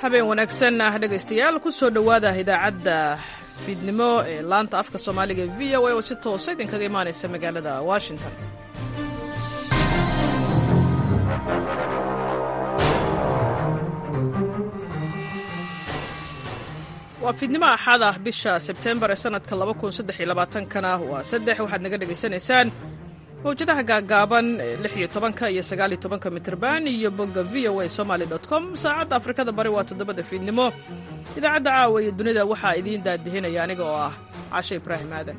habeen wanaagsan ah dhegaystayaal ku soo dhowaada idaacadda fiidnimo ee laanta afka soomaaliga v o a oo si toosa idinkaga imaanaysa magaalada washington waa fiidnimo axad ah bisha sebtembar ee sanadka kana waa saddex waxaad naga dhegaysanaysaan mawjadaha gaagaaban ee lix iyo tobanka iyo sagaal iyo tobanka mitrban iyo bogga v o a somaly com saacadda afrikada bari waa toddobada fiidnimo idaacadda caawa iyo dunida waxaa idiin daadihinaya aniga oo ah cashe ibraahim aadan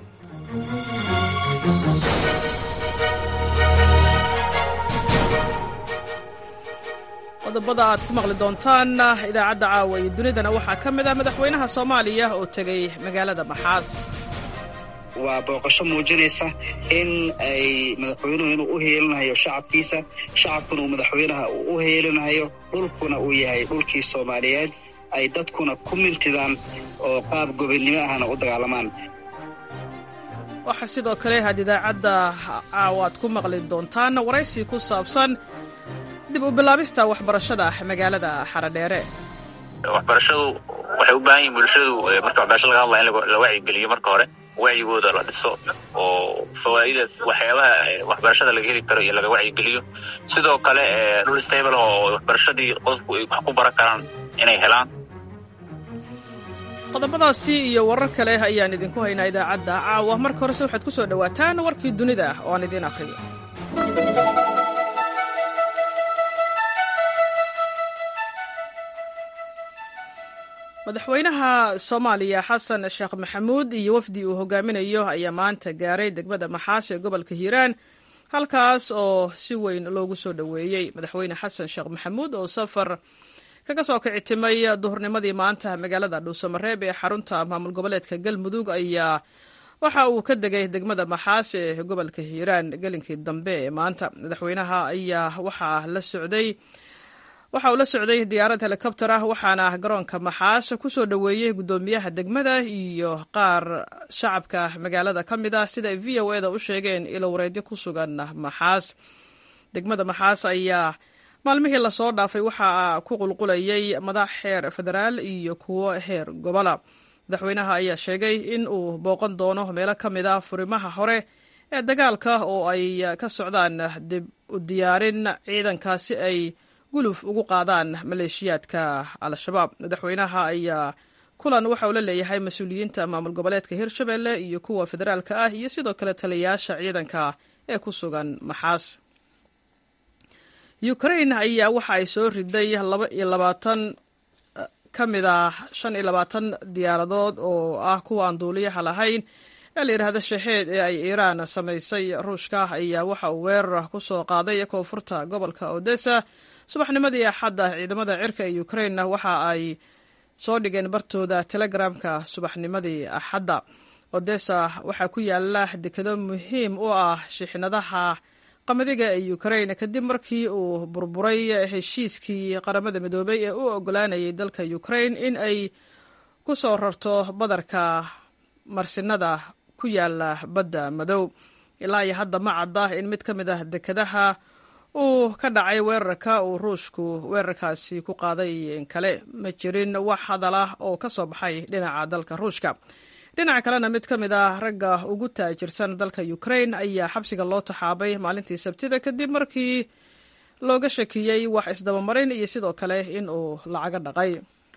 qodobada aad ku maqli doontaan idaacadda caawa iyo dunidana waxaa ka mid ah madaxweynaha soomaaliya oo tegey magaalada maxaas waa booqasho muujinaysa in ay madaxweynuhu inuu u heelinayo shacabkiisa shacabkuna uu madaxweynaha u heelinayo dhulkuna uu yahay dhulkii soomaaliyeed ay dadkuna ku mintidaan oo qaab gobonnimo ahna u dagaalamaan waxaa sidoo kale had idaacadda caawa aad ku maqli doontaan waraysi ku saabsan dib u bilaabista waxbarashada magaalada xaradheere waxbarashadu waxay u baahan yihin bulshadu marka waxbarasho laga hadlaya in la wacyigeliyo marka hore wacyigooda la dhiso oo fawaa'idaas waxyaabaha waxbarashada laga heli karo iyo laga wacyigeliyo sidoo kale dhul stable oo waxbarashadii qofku ay wax ku baran karaan inay helaan qodobadaasi iyo warar kale ayaan idinku haynaa idaacadda caawa marka horese waxaad ku soo dhowaataan warkii dunida oo aan idiin akhriyo madaxweynaha soomaaliya xasan sheekh maxamuud iyo wafdi uu hogaaminayo ayaa maanta gaaray degmada maxaas ee gobolka hiiraan halkaas oo si weyn loogu soo dhoweeyey madaxweyne xasan sheekh maxamuud oo safar kaga soo kicitimay duhurnimadii maanta magaalada dhuusamareeb ee xarunta maamul goboleedka galmudug ayaa waxa uu ka degay degmada maxaas ee gobolka hiiraan gelinkii dambe ee maanta madaxweynaha ayaa waxaa la socday waxa uu la socday diyaarad helikobter ah waxaana garoonka maxaas ku soo dhoweeyey guddoomiyaha degmada iyo qaar shacabka magaalada ka mid ah sida ay v o eda u sheegeen ilo wareedyo ku sugan maxaas degmada maxaas ayaa maalmihii lasoo dhaafay waxaa ku qulqulayay madax heer federaal iyo kuwo heer gobola madaxweynaha ayaa sheegay in uu booqan doono meelo ka mid ah furimaha hore ee dagaalka oo ay ka socdaan dib u diyaarin ciidanka si ay guluf ugu qaadaan maleeshiyaadka al-shabaab madaxweynaha ayaa kulan waxa uu la leeyahay mas-uuliyiinta maamul goboleedka hirshabelle iyo kuwa federaalka ah iyo sidoo kale taliyayaasha ciidanka ee ku sugan maxaas ukrain ayaa waxa ay soo riday laba iyo labaatan ka mid ah shan iyo labaatan diyaaradood oo ah kuwa aan duuliyaha lahayn ee la yidhaahda shaheed ee ay iiraan samaysay ruushka ayaa waxa uu weerar ku soo qaaday koonfurta gobolka odessa subaxnimadii axadda ciidamada cirka ee ukrainna waxa ay soo dhigeen bartooda telegramka subaxnimadii axadda odessa waxaa ku yaala dekado muhiim u ah shixnadaha qamadiga ee ukrain kadib markii uu burburay heshiiskii qaramada midoobay ee u ogolaanayay dalka ukrain in ay ku soo rarto badarka marsinada ku yaala badda madow ilaa iyo hadda ma cadda in mid ka mid ah dekadaha uu ka dhacay weerarka uu ruushku weerarkaasi ku qaaday kale ma jirin wax hadal ah oo ka soo baxay dhinaca dalka ruushka dhinaca kalena mid ka mid ah ragga ugu taajirsan dalka ukrain ayaa xabsiga loo taxaabay maalintii sabtida kadib markii looga shakiyey wax isdabamarin iyo sidoo kale in uu lacaga dhaqay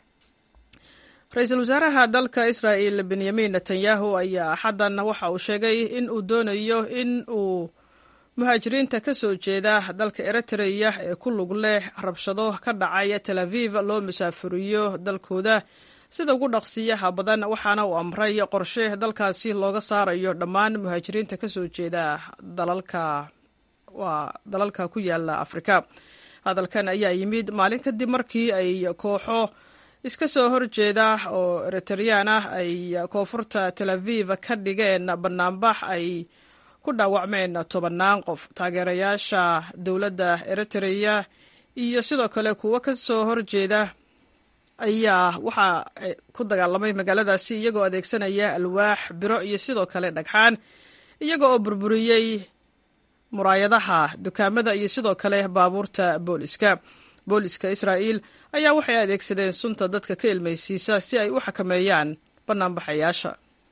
ra-iisul wasaaraha dalka israa'el benyamin netanyahu ayaa axaddan waxa uu sheegay in uu doonayo in uu muhaajiriinta ka soo jeeda dalka eritreya ee ku lug leh rabshado ka dhacaya tel aviv loo musaafuriyo dalkooda sida ugu dhaqsiyaha badan waxaana uu amray qorshe dalkaasi looga saarayo dhammaan muhaajiriinta ka soo jeeda dalalka waa dalalka ku yaala afrika hadalkan ayaa yimid maalin kadib markii ay kooxo iska soo horjeeda oo eritreyaan ah ay koonfurta tel aviv ka dhigeen banaanbax ay ku dhaawacmeen tobannaan qof taageerayaasha dowladda eritreya iyo sidoo kale kuwo ka soo horjeeda ayaa waxaa ku dagaalamay magaaladaasi iyagoo adeegsanaya alwaax biro iyo sidoo kale dhagxaan iyaga oo burburiyey muraayadaha dukaamada iyo sidoo kale baabuurta booliska booliska israa'iil ayaa waxay adeegsadeen sunta dadka ka ilmaysiisa si ay u xakameeyaan bannaanbaxayaasha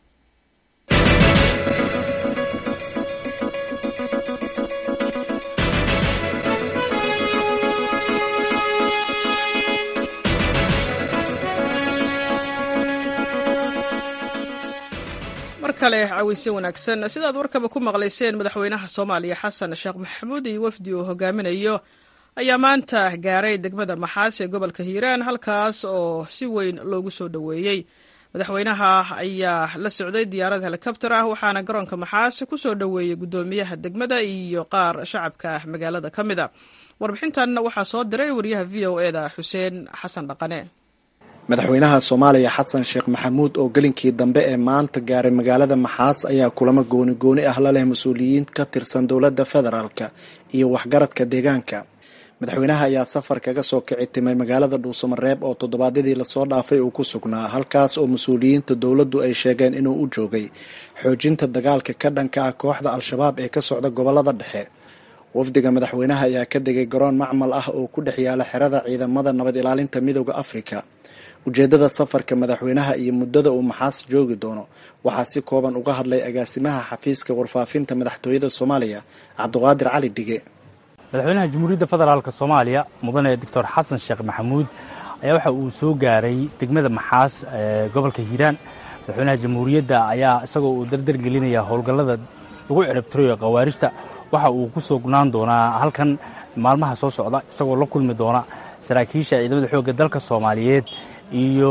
mar kale caweyse wanaagsan sidaad warkaba ku maqlayseen madaxweynaha soomaaliya xasan sheekh maxamuud iyo wafdi uu hogaaminayo ayaa maanta gaaray degmada maxaas ee gobolka hiiraan halkaas oo si weyn loogu soo dhoweeyey madaxweynaha ayaa la socday diyaarad helikobter ah waxaana garoonka maxaas ku soo dhoweeyey guddoomiyaha degmada iyo qaar shacabka magaalada ka mid a warbixintan waxaa soo diray wariyaha v o eda xuseen xasan dhaqane madaxweynaha soomaaliya xasan sheekh maxamuud oo gelinkii dambe ee maanta gaaray magaalada maxaas ayaa kulamo gooni gooni ah la leh mas-uuliyiin ka tirsan dowladda federaalka iyo waxgaradka deegaanka madaxweynaha ayaa safar kaga soo kici timay magaalada dhuusamareeb oo toddobaadyadii lasoo dhaafay uu ku sugnaa halkaas oo mas-uuliyiinta dowladdu ay sheegeen inuu u joogay xoojinta dagaalka ka dhanka ah kooxda al-shabaab ee ka socda gobolada dhexe wafdiga madaxweynaha ayaa ka degay garoon macmal ah oo ku dhex yaala xerada ciidamada nabad ilaalinta midooda afrika ujeeddada safarka madaxweynaha iyo muddada uu maxaas joogi doono waxaa si kooban uga hadlay agaasimaha xafiiska warfaafinta madaxtooyada soomaaliya cabdiqaadir cali dige madaxweynaha jamhuuriyadda federaalk soomaaliya mudane doctor xasan sheekh maxamuud ayaa waxa uu soo gaaray degmada maxaas ee gobolka hiiraan madaxweynaha jamhuuriyadda ayaa isagoo uu dardar gelinaya howlgallada lagu ciribtirayo khawaarijta waxa uu ku sugnaan doonaa halkan maalmaha soo socda isagoo la kulmi doona saraakiisha ciidamada xoogga dalka soomaaliyeed iyo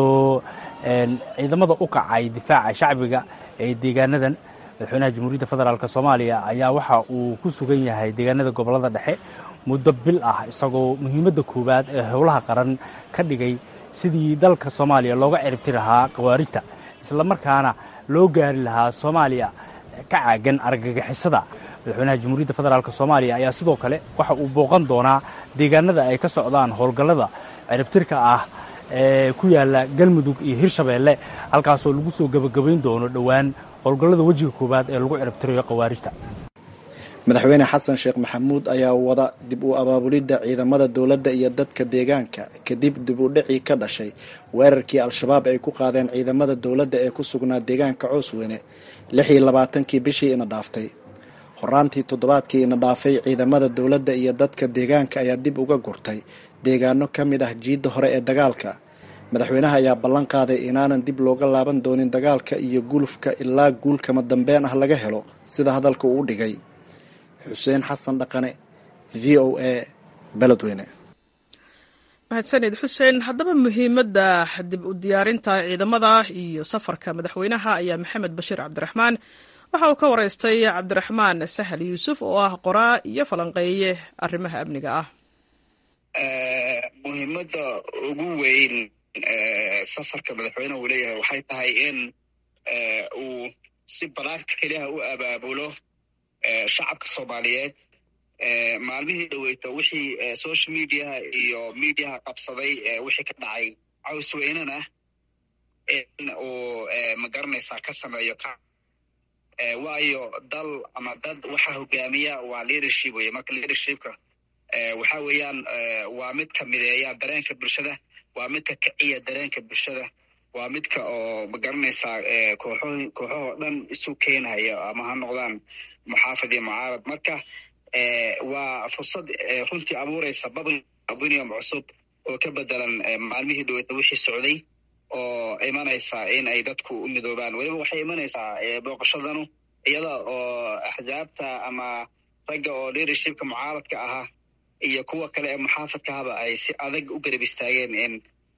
ciidamada u kacay difaaca shacbiga ee deegaanadan madaxweynaha jamhuuriyadda federaalk soomaaliya ayaa waxa uu ku sugan yahay deegaanada gobolada dhexe muddo bil ah isagoo muhiimadda koowaad ee howlaha qaran ka dhigay sidii dalka soomaaliya looga ciribti lahaa khawaarijta islamarkaana loo gaari lahaa soomaaliya ka caagan argagixisada madaxweynaha jamhuuriyadda federaalk soomaaliya ayaa sidoo kale waxa uu booqan doonaa deegaanada ay ka socdaan howlgallada ciribtirka ah ee ku yaala galmudug iyo hirshabeelle halkaasoo lagu soo gebagabayn doono dhowaan howlgallada wejiga koowaad ee lagu ciribtirayo khawaarijta madaxweyne xasan sheekh maxamuud ayaa wada dib u abaabulidda ciidamada dowladda iyo dadka deegaanka kadib dib u dhicii ka dhashay weerarkii al-shabaab ay ku qaadeen ciidamada dowladda ee ku sugnaa deegaanka coosweyne lix iyo labaatankii bishii ina dhaaftay horaantii toddobaadkii ina dhaafay ciidamada dowladda iyo dadka deegaanka ayaa dib uga gurtay deegaano ka mid ah jiidda hore ee dagaalka madaxweynaha ayaa ballan qaaday inaanan dib looga laaban doonin dagaalka iyo gulufka ilaa guulkama dambeen ah laga helo sida hadalka uu dhigay xuseen xasan dhaqane v o a beledweyne mahadsanid xuseen haddaba muhiimadda dib u diyaarinta ciidamada iyo safarka madaxweynaha ayaa maxamed bashiir cabdiraxmaan waxa uu ka waraystay cabdiraxmaan sahal yuusuf oo ah qoraa iyo falanqeeye arrimaha amniga ah muhiimadda ugu weyn safarka madaxweyneha uu leeyahay waxay tahay in uu si balaagta keliyaha u abaabulo shacabka soomaaliyeed maalmihii dhoweyto wixii social mediaha iyo mediaha qabsaday wixii ka dhacay cawsweynena in uu magaranaysaa ka sameeyo waayo dal ama dad waxa hogaamiya waa leadership wey marka leadershipka waxa weeyaan waa midka mideeya dareenka bulshada waa midka kiciya dareenka bulshada waa midka oo magaranaysaa kooxo kooxahoo dhan isu keenhaya ama ha noqdaan muxaafid iyo mucaarad marka waa fursad runtii abuuraysa babunium cusub oo ka bedelan maalmihii dhoweyta wixii socday oo imanaysa in ay dadku u midoobaan weliba waxay imanaysaa booqashadanu iyada oo axzaabta ama ragga oo leadershipka mucaaradka ahaa iyo kuwa kale ee muxaafadka ahaba ay si adag u garab istaageen in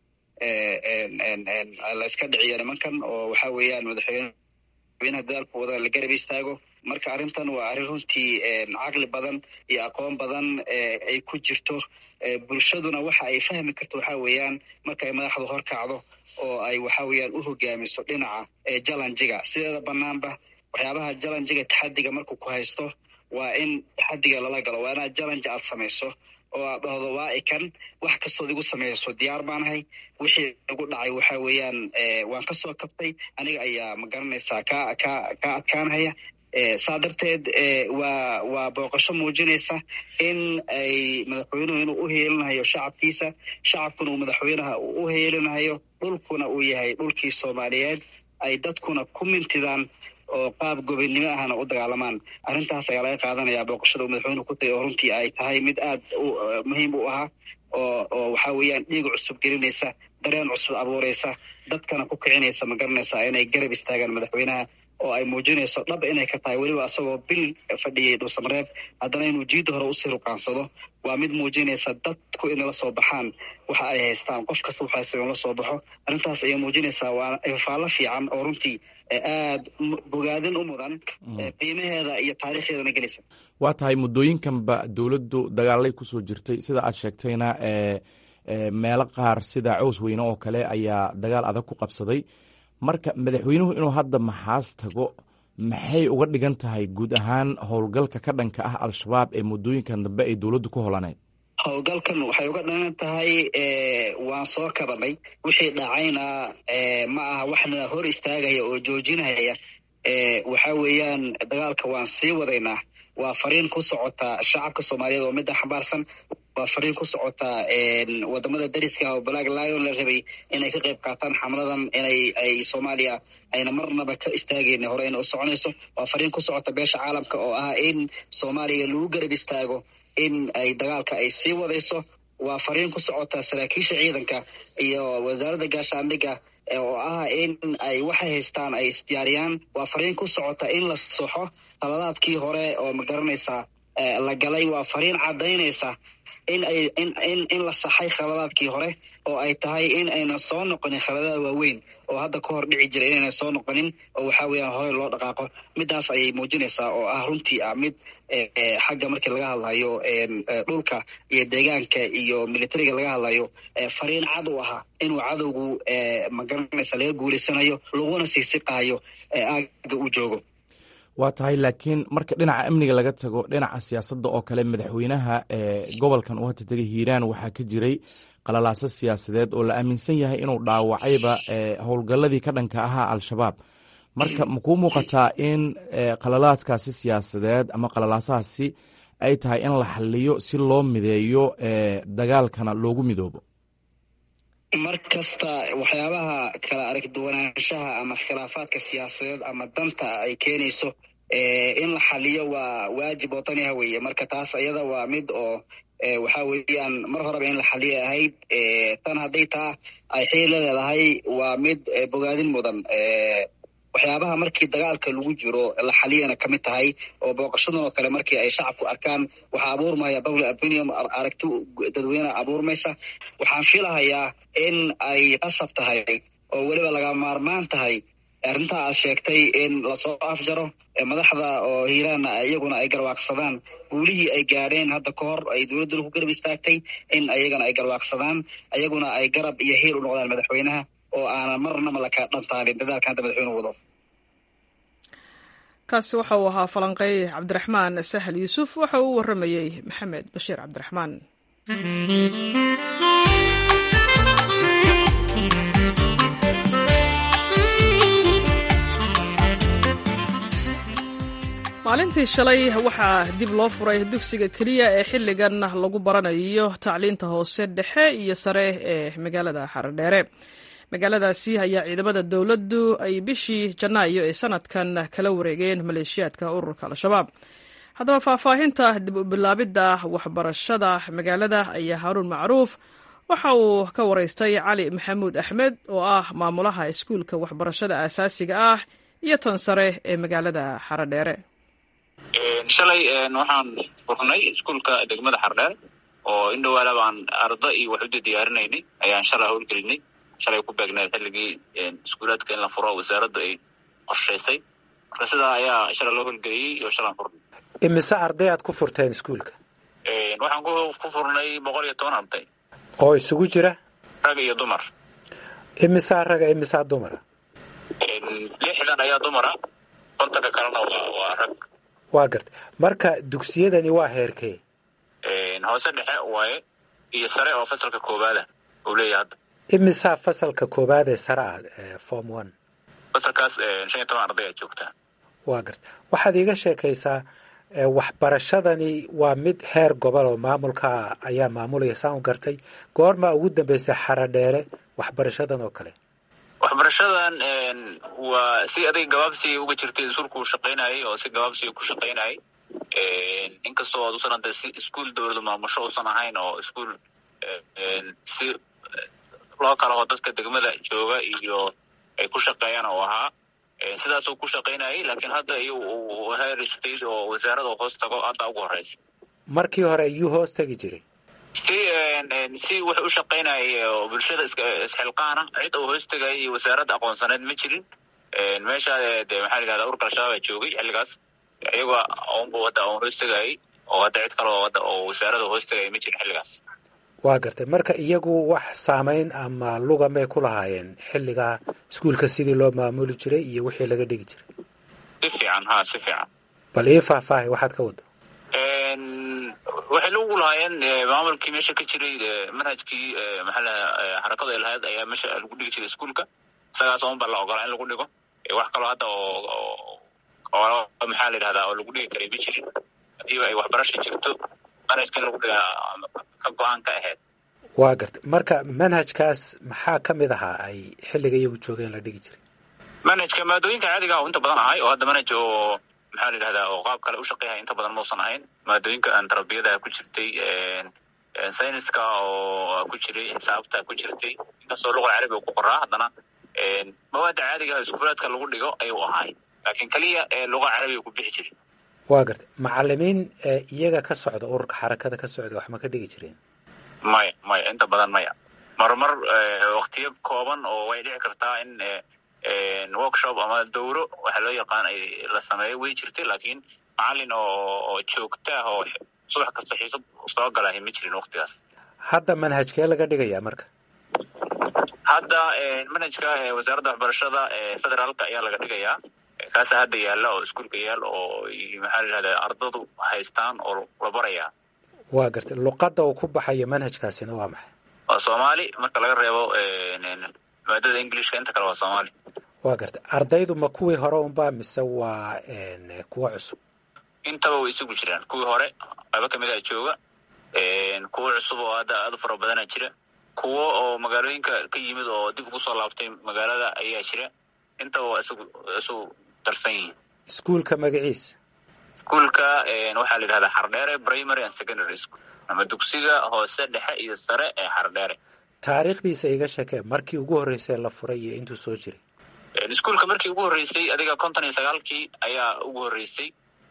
layska dhiciyo nimankan oo waxa weeyaan madaxweynaha dadaalku wada la garab istaago marka arrintan waa arrin runtii caqli badan iyo aqoon badan ay ku jirto bulshaduna waxa ay fahmi karto waxa weeyaan marka ay madaxdu hor kacdo oo ay waxa weeyaan u hogaamiso dhinaca jalanjiga sideeda banaanba waxyaabaha jalanjiga taxadiga markuu ku haysto waa in taxadiga lala galo waa inaad jalanje aad samayso oo aad dhahdo waa ikan wax kastood igu samayso diyaar baanahay wixii igu dhacay waxa weeyaan waan kasoo kabtay aniga ayaa ma garanaysaa ka ka ka adkaanhaya saa darteed waa waa booqasho muujinaysa in ay madaxweynuhu inuu u heelinayo shacabkiisa shacabkuna uu madaxweynaha u heelinayo dhulkuna uu yahay dhulkii soomaaliyeed ay dadkuna ku mintidaan oo qaab gobonnimo ahna u dagaalamaan arrintaas ayaa laga qaadanaya booqashada uu madaxweynuhu ku tagay oo runtii ay tahay mid aad muhiim u ahaa oo oo waxa weeyaan dhiig cusub gelinaysa dareen cusub abuuraysa dadkana ku kicinaysa ma garanaysa inay garab istaagaan madaxweynaha oo ay muujinayso dhab inay ka tahay weliba asagoo bil fadhiyay dhuusamareeb haddana inuu jiidda hore usii ruqaansado waa mid muujinaysa dadku inay la soo baxaan waxa ay haystaan qof kasta waxa haysta in la soo baxo arrintaas ayay muujinaysaa waa faallo fiican oo runtii aad bogaadin u mudan qiimaheeda iyo taariikhdeedana gelaysa waa tahay muddooyinkanba dowladdu dagaalay kusoo jirtay sida aad sheegtayna meelo qaar sida cows weyne oo kale ayaa dagaal adag ku qabsaday marka madaxweynuhu inuu hadda maxaas tago maxay uga dhigan tahay guud ahaan howlgalka ka dhanka ah al-shabaab ee muddooyinkan dambe ay dowladdu ku holaneyd howlgalkan waxay uga dhigan tahay waan soo kabanay wixii dhacayna ma aha waxna hor istaagaya oo joojinaya waxa weeyaan dagaalka waan sii wadaynaa waa fariin ku socota shacabka soomaaliyeed oo midda xambaarsan waa fariin ku socota wadamada dariska oo black lion la rabay inay ka qayb qaataan xamladan inay ay soomaaliya ayna marnaba ka istaagayna hore ayna u soconayso waa fariin ku socota beesha caalamka oo ah in soomaaliya lagu garab istaago in ay dagaalka ay sii wadayso waa fariin ku socota saraakiisha ciidanka iyo wasaaradda gaashaandhigga oo ah in ay waxay haystaan ay isdiyaariyaan waa fariin ku socota in la soxo qaladaadkii hore oo ma garanaysaa la galay waa fariin caddaynaysa in ay in in in la saxay khaladaadkii hore oo ay tahay in aynan soo noqonin khaladaad waaweyn oo hadda ka hor dhici jiray inaynan soo noqonin oo waxaa weeyaan hore loo dhaqaaqo midaas ayay muujinaysaa oo ah runtii ah mid xagga markii laga hadlayo dhulka iyo deegaanka iyo militariga laga hadlayo fariin cad u ahaa inuu cadowgu magaranaysa laga guulaysanayo laguna sii siqaayo aaga uu joogo waa tahay laakiin marka dhinaca amniga laga tago dhinaca siyaasadda oo kale madaxweynaha gobolkan uu hadda tegay hiiraan waxaa ka jiray qalalaaso siyaasadeed oo la aaminsan yahay inuu dhaawacayba howlgalladii ka dhanka ahaa al-shabaab marka makuu muuqataa in qalalaadkaasi siyaasadeed ama qalalaasahaasi ay tahay in la xaliyo si loo mideeyo dagaalkana loogu midoobo mar kasta waxyaabaha kala aragduwanaanshaha ama khilaafaadka siyaasadeed ama danta ay keenayso in la xaliyo waa waajib wadaniha weeye marka taas iyada waa mid oo waxa weeyaan mar horeba in la xaliyo ahayd tan hadday taa ay xiila leedahay waa mid bogaadin mudan waxyaabaha markii dagaalka lagu jiro la xaliyana ka mid tahay oo booqashadan oo kale markii ay shacabku arkaan waxaa abuurmaya public opinion aragti dadweyne abuurmaysa waxaan filahayaa in ay qasab tahay oo weliba laga maarmaan tahay arrintaa aad sheegtay in lasoo afjaro madaxda oo hiiraanna iyaguna ay garwaaqsadaan guulihii ay gaadheen hadda ka hor ay dowladduna ku garab istaagtay in ayagana ay garwaaqsadaan ayaguna ay garab iyo hiil u noqdaan madaxweynaha oo aanan marnaba laka dhantaalin dadaalka hadda madaxweynuhu wado kaasi waxa uu ahaa falanqey cabdiraxmaan sahal yuusuf waxa uu u warramayey maxamed bashiir cabdiraxmaan maalintii shalay waxaa dib loo furay dugsiga keliya ee xilligan lagu baranayo tacliinta hoose dhexe iyo sare ee magaalada xaradheere magaaladaasi ayaa ciidamada dowladdu ay bishii janaayo ee sanadkan kala wareegeen maleeshiyaadka ururka al-shabaab haddaba faahfaahinta dib u bilaabidda waxbarashada magaalada ayaa haaruun macruuf waxa uu ka waraystay cali maxamuud axmed oo ah maamulaha iskuulka waxbarashada aasaasiga ah iyo tan sare ee magaalada xaradheere shalay waxaan furnay iskuulka degmada xardheere oo in dhawaala baan arda iyo wax uda diyaarinaynay ayaan shalay howlgelinay shalay ku beegneed xilligii iskuulaadka in la furo wasaaraddu ay qorshaysay marka sidaa ayaa shalay loo howlgeliyey iyo shalaan furnay imise arday aad ku furteen iskuulka waxaan ku furnay boqol iyo toban arday oo isugu jira rag iyo dumar imisaa raga imisaa dumara lixdan ayaa dumara kontanka kalena waa rag waa garta marka dugsiyadani waa heerkee hoose dhexe waaye iyo sare oo fasalka koowaada uu leeyahay hadda imisaa fasalka koowaad ee sare ah form one fasalkaas shan iyo toban arday aad joogtaa waa garta waxaad iiga sheekaysaa waxbarashadani waa mid heer gobol oo maamulka ayaa maamulaya saan u gartay goormaa ugu dambeysay xaradheere waxbarashadan oo kale waxbarashadan waa si adig gabaabsi uga jirtay iskuulku shaqaynayay oo si gabaabsi ku shaqaynayay inkastoo ad usan hadda si iskuol dowladu maamusho usan ahayn oo iskuol si loo kala oo dadka degmada jooga iyo ay ku shaqeeyaan oo ahaa sidaasuu ku shaqaynayay laakiin hadda iyo heer state oo wasaarada hoos tago hadda ugu horeysa markii hore iyuu hoos tegi jiray si si wax u shaqaynayay oo bulshada isxilqaana cid uu hoos tegayay iyo wasaaradda aqoonsaneed ma jirin meesha de maxaa la yidhahda urkal shabaaba joogay xilligaas iyagoo unbu hadda un hoos tegayay oo hadda cid kale oo hadda oo wasaarada hoos tegaya ma jirin xilligaas waa gartay marka iyagu wax saamayn ama luga may ku lahaayeen xilligaa iskuulka sidii loo maamuli jiray iyo wixii laga dhigi jiray si fiican ha si fiican bal ii faahfaahay waxaad ka wado waxay lagu lahaayeen maamulkii meesha ka jiray manhajkii maxaala xarakadu ay lahayd ayaa meesha lagu dhigi jiray iskuolka isagaas un baa la ogolaa in lagu dhigo wax kaloo hadda oo oo maxaa la yidhahdaa oo lagu dhigi karay ma jirin hadiiba ay waxbarasha jirto manhajka in lagu dhigaa ka go-aan ka ahayd waa gartay marka manhajkaas maxaa ka mid ahaa ay xilliga iyagu joogeen la dhigi jiray manhajka maadooyinka caadiga ah oo inta badan ahay oo hadda manhaj oo maxaa la yidhahdaa oo qaab kale u shaqeeyahay inta badan mausan ahayn maadooyinka tarbiyada ku jirtay sayniska oo ku jiray xisaabta ku jirtay inkastoo luqa carabiga ku qoraa haddana mawaada caadiga iskuulaadka lagu dhigo ayuu ahaay laakiin keliya luqa carabiga ku bixi jiray waa gartay macalimiin iyaga ka socda ururka xarakada ka socda wax ma ka dhigi jireen maya maya inta badan maya marmar waktiyo kooban oo way dhici kartaa in workshop ama dowro waxa loo yaqaan la sameeyo way jirtay laakiin macalin oo joogta ah oo subax kasta xiisad soo galahay ma jirin waktigaas hadda manhajkee laga dhigayaa marka hadda manhajka wasaaradda waxbarashada federaalka ayaa laga dhigayaa kaasa hadda yaalla oo iskuolka yaal oo maxaa la yidhahda ardadu haystaan oo la barayaa waa gartay luqadda uu ku baxayo manhajkaasina waa maxay waa soomaali marka laga reebo maadada englishka inta kale waa soomaali waa gartay ardaydu ma kuwii hore unba mise waa kuwa cusub intaba way isugu jiraan kuwii hore qaybo kamid a jooga kuwo cusub oo hadda aad u fara badana jira kuwo oo magaalooyinka ka yimid oo dib ugu soo laabtay magaalada ayaa jira intaba waa isugu isu darsan yihiin iskuulka magaciisa iskuolka waxaa la yidhahdaa xardheere primary and secondary school ama dugsiga hoose dhexe iyo sare ee xardheere taariikhdiisa iga sheekee markii ugu horreysay la furay iyo intuu soo jiray iskuolka markii ugu horreysay adiga konton iyo sagaalkii ayaa ugu horreysay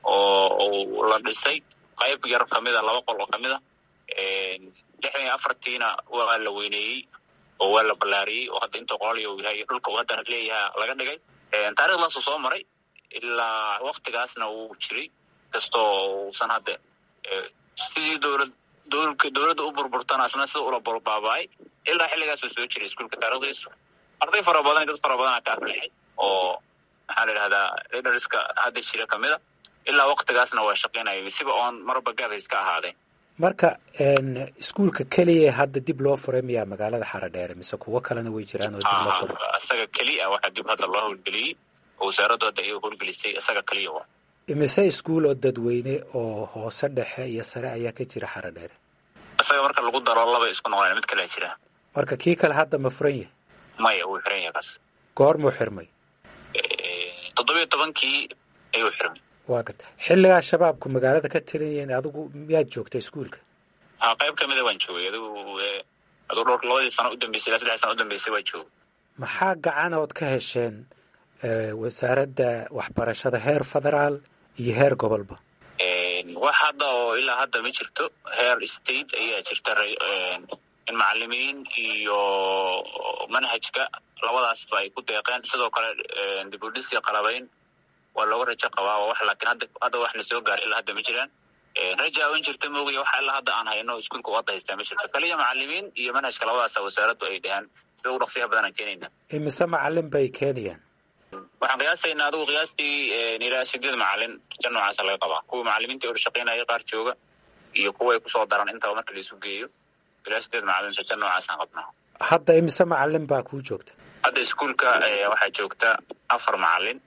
oo la dhisay qayb yar kamida laba qol oo kamid a lixdan iyo afartiina waa la weyneeyey oo waa la ballaariyey oo hadda intuu qolal uu yahay dhulka uu hadda leeyaha laga dhigay taarikhdaasuu soo maray ilaa waktigaasna wuu jiray kastoo uusan hadda sidii dowlad dowlka dowladda u burburtana asna sida ula baaba-ay ilaa xilligaasuu soo jiray iskuolka taarikhdiisu arday fara badan dad fara badana ka aflixay oo maxaa la yidhahdaa liderska hadda jira kamid a ilaa waktigaasna waa shaqaynaya siba oon marba gaabhays ka ahaaday marka iskuulka keliya hadda dib loo furay miyaa magaalada xaradheere mise kuwo kalena way jiraan oo dib loo furay isaga keliya waxaa dib hadda loo howlgeliyey oo wasaaraddu hadda iyaga howlgelisay isaga keliya wa imise iskuul oo dadweyne oo hoose dhexe iyo sare ayaa ka jira xaradheere isaga marka lagu daro laba isku noqonaya mid kalea jira marka kii kale hadda ma furan yahay maya wuu xiran yahay kaas goormuu xirmay toddobiyo tobankii ayuu xirmay waa garta xilligaa shabaabku magaalada ka talinayeen adigu miyaad joogta iskuulka ha qayb kamida waan joogay adigu adigu dhowr labadii sano udambeysay ilaa saddex sano udambeysay waa joogay maxaa gacanood ka hesheen wasaaradda waxbarashada heer federaal iyo heer gobolba wax hadda oo ilaa hadda ma jirto heer state ayaa jirta in macalimiin iyo manhajka labadaasba ay ku deeqeen sidoo kale dibudhisi qalabayn waa looga rajo qabaa waa wax laakiin hadda hadda wax na soo gaar ilaa hadda ma jiraan raja in jirta moogaya waxa ilaa hadda aan hayno iskuolka u hadda haystaa ma jirto kaliya macalimiin iyo manhajka labadaasa wasaaraddu ay dheheen sida ugu dhaqsiyaha badan aan keenayna imise macalin bay keenayaan waxaan qiyaasaynaa adigu qiyaastii ilaa sideed macalin rajo noocaasa laga qabaa kuwa macalimiinta or shaqaynaya qaar jooga iyo kuwa ay kusoo daran intaba marka la isu geeyo ilaa sideed macalin rajo noocaasaan qabnaa hadda imise macalin baa kuu joogta hadda iskuolka waxaa joogta afar macalin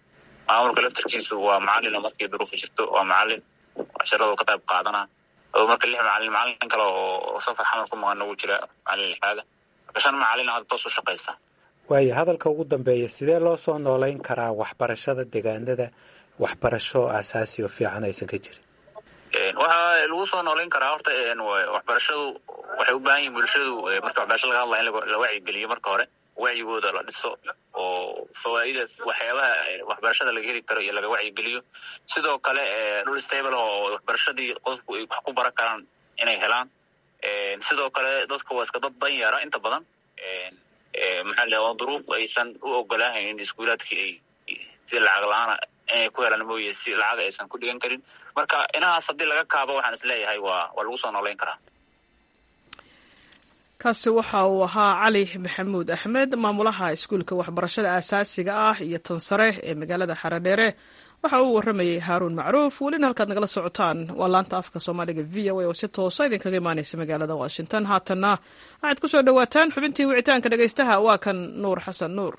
maamulka laftarkiisu waa macalin markii duruufu jirto waa macalin casharadu ka qayb qaadana oo marka lix macalin macalin kale oo safar xamar ku maqan ugu jira macalin lixaada marka shan macalin hadda toos u shaqaysa waayo hadalka ugu dambeeya sidee loo soo noolayn karaa waxbarashada deegaanada waxbarasho aasaasi oo fiican aysan ka jirin waxaa lagu soo noolayn karaa horta waxbarashadu waxay u baahan yihin bulshadu marka waxbarasho laga hadlaya in la wacyigeliyo marka hore wacyigooda la dhiso oo fawaa'idaas waxyaabaha waxbarashada laga heli karo iyo laga wacyigeliyo sidoo kale dhul stable oo waxbarashadii qofku ay wax ku baran karaan inay helaan sidoo kale dadka waa iska dad dan yara inta badan maxaa la oo duruuf aysan u ogolaahaynin iskuulaadkii ay si lacag la-aana inay ku helaan mooye si lacag aysan ku dhigan karin marka inahaas haddii laga kaabo waxaan isleeyahay waa waa lagu soo noolayn karaa kaasi waxa uu ahaa cali maxamuud axmed maamulaha iskuulka waxbarashada aasaasiga ah iyo tan sare ee magaalada xaradheere waxa uu warramayey haaruun macruuf welina halkaad nagala socotaan waa laanta afka soomaaliga v o a oo si toosa idinkaga imaaneysa magaalada washington haatanna waxaad ku soo dhowaataan xubintii wicitaanka dhegeystaha waa kan nuur xasan nuur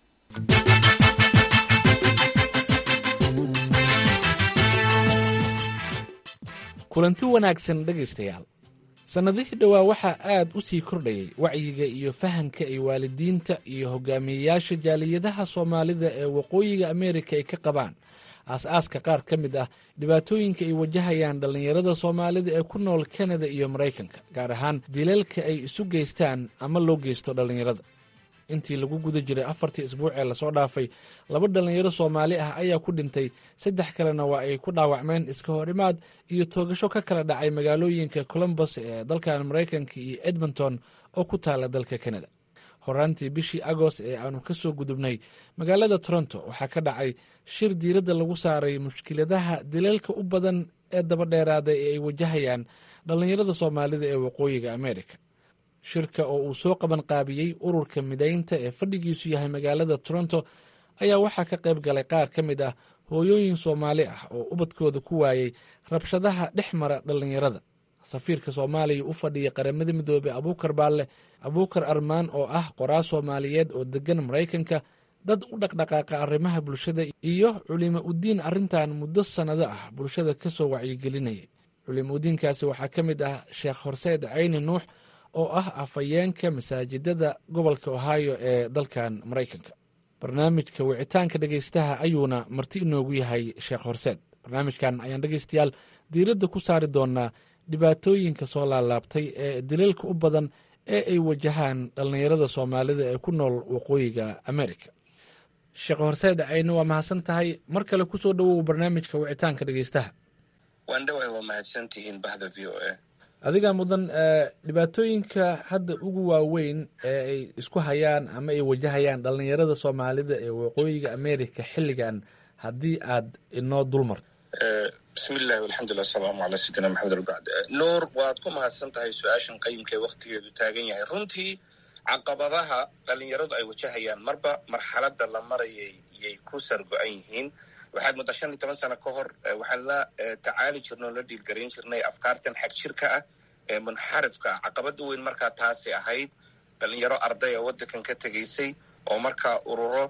kulanti wanaagsan dhegaystayaal sannadihii dhowaa waxaa aad u sii kordhayay wacyiga iyo fahanka ay waalidiinta iyo hogaamiyeyaasha jaaliyadaha soomaalida ee waqooyiga ameerika ay ka qabaan aas-aaska qaar ka mid ah dhibaatooyinka ay wajahayaan dhallinyarada soomaalida ee ku nool kanada iyo maraykanka gaar ahaan dilalka ay isu geystaan ama loo geysto dhallinyarada intii lagu guda jiray afartii isbuuc ee lasoo dhaafay laba dhallinyaro soomaali ah ayaa ku dhintay saddex kalena waa ay ku dhaawacmeen iska hor imaad iyo toogasho ka kala dhacay magaalooyinka colombos ee dalkan maraykanka iyo edmonton oo ku taala dalka kanada horaantii bishii agost ee aanu ka soo gudubnay magaalada toronto waxaa ka dhacay shir diiradda lagu saaray mushkiladaha dilalka u badan ee dabadheeraada ee ay wajahayaan dhallinyarada soomaalida ee waqooyiga amerika shirka oo uu soo qaban qaabiyey ururka midaynta ee fadhigiisu yahay magaalada toronto ayaa waxaa ka qayb galay qaar ka mid ah hooyooyin soomaali ah oo ubadkooda ku waayey rabshadaha dhex mara dhallinyarada safiirka soomaaliya u fadhiya qaramada midoobey abuukar baalle abuukar armaan oo ah qoraa soomaaliyeed oo degan maraykanka dad u dhaqdhaqaaqa arrimaha bulshada iyo culimo udiin arrintan muddo sannado ah bulshada ka soo wacyigelinayay culimo udiinkaasi waxaa ka mid ah sheekh horseed cayni nuux oo ah afhayeenka masaajidada gobolka ohio ee dalkan maraykanka barnaamijka wicitaanka dhegeystaha ayuuna marti inoogu yahay sheekh horseed barnaamijkan ayaan dhegeystayaal diiradda ku saari doonaa dhibaatooyinka soo laalaabtay ee dilalka u badan ee ay wajahaan dhallinyarada soomaalida ee ku nool waqooyiga amerika sheekh horseed cayni waa mahadsan tahay mar kale kusoo dhowow barnaamijka wicitaanka dhegeystaha waandhawaay waa mahadsantihiin bahda v o a adiga mudan dhibaatooyinka hadda ugu waaweyn ee ay isku hayaan ama ay wajahayaan dhallinyarada soomaalida ee waqooyiga america xilligan haddii aad inoo dulmarto bismillahi alxamdulilah asalaamu calaa sayidina maxamed albacd nuur waad ku mahadsan tahay su-aashan qayimka ee waktigeedu taagan yahay runtii caqabadaha dhallinyaradu ay wajahayaan marba marxaladda la marayay yay ku sargo-an yihiin waxaad mudda shan iyo toban sano ka hor waxaan la tacaali jirnay oo la dhiilgarayn jirnay afkaartan xag jirka ah ee munxarifka ah caqabada weyn markaa taasi ahayd dhalinyaro ardaya waddankan ka tegaysay oo markaa ururo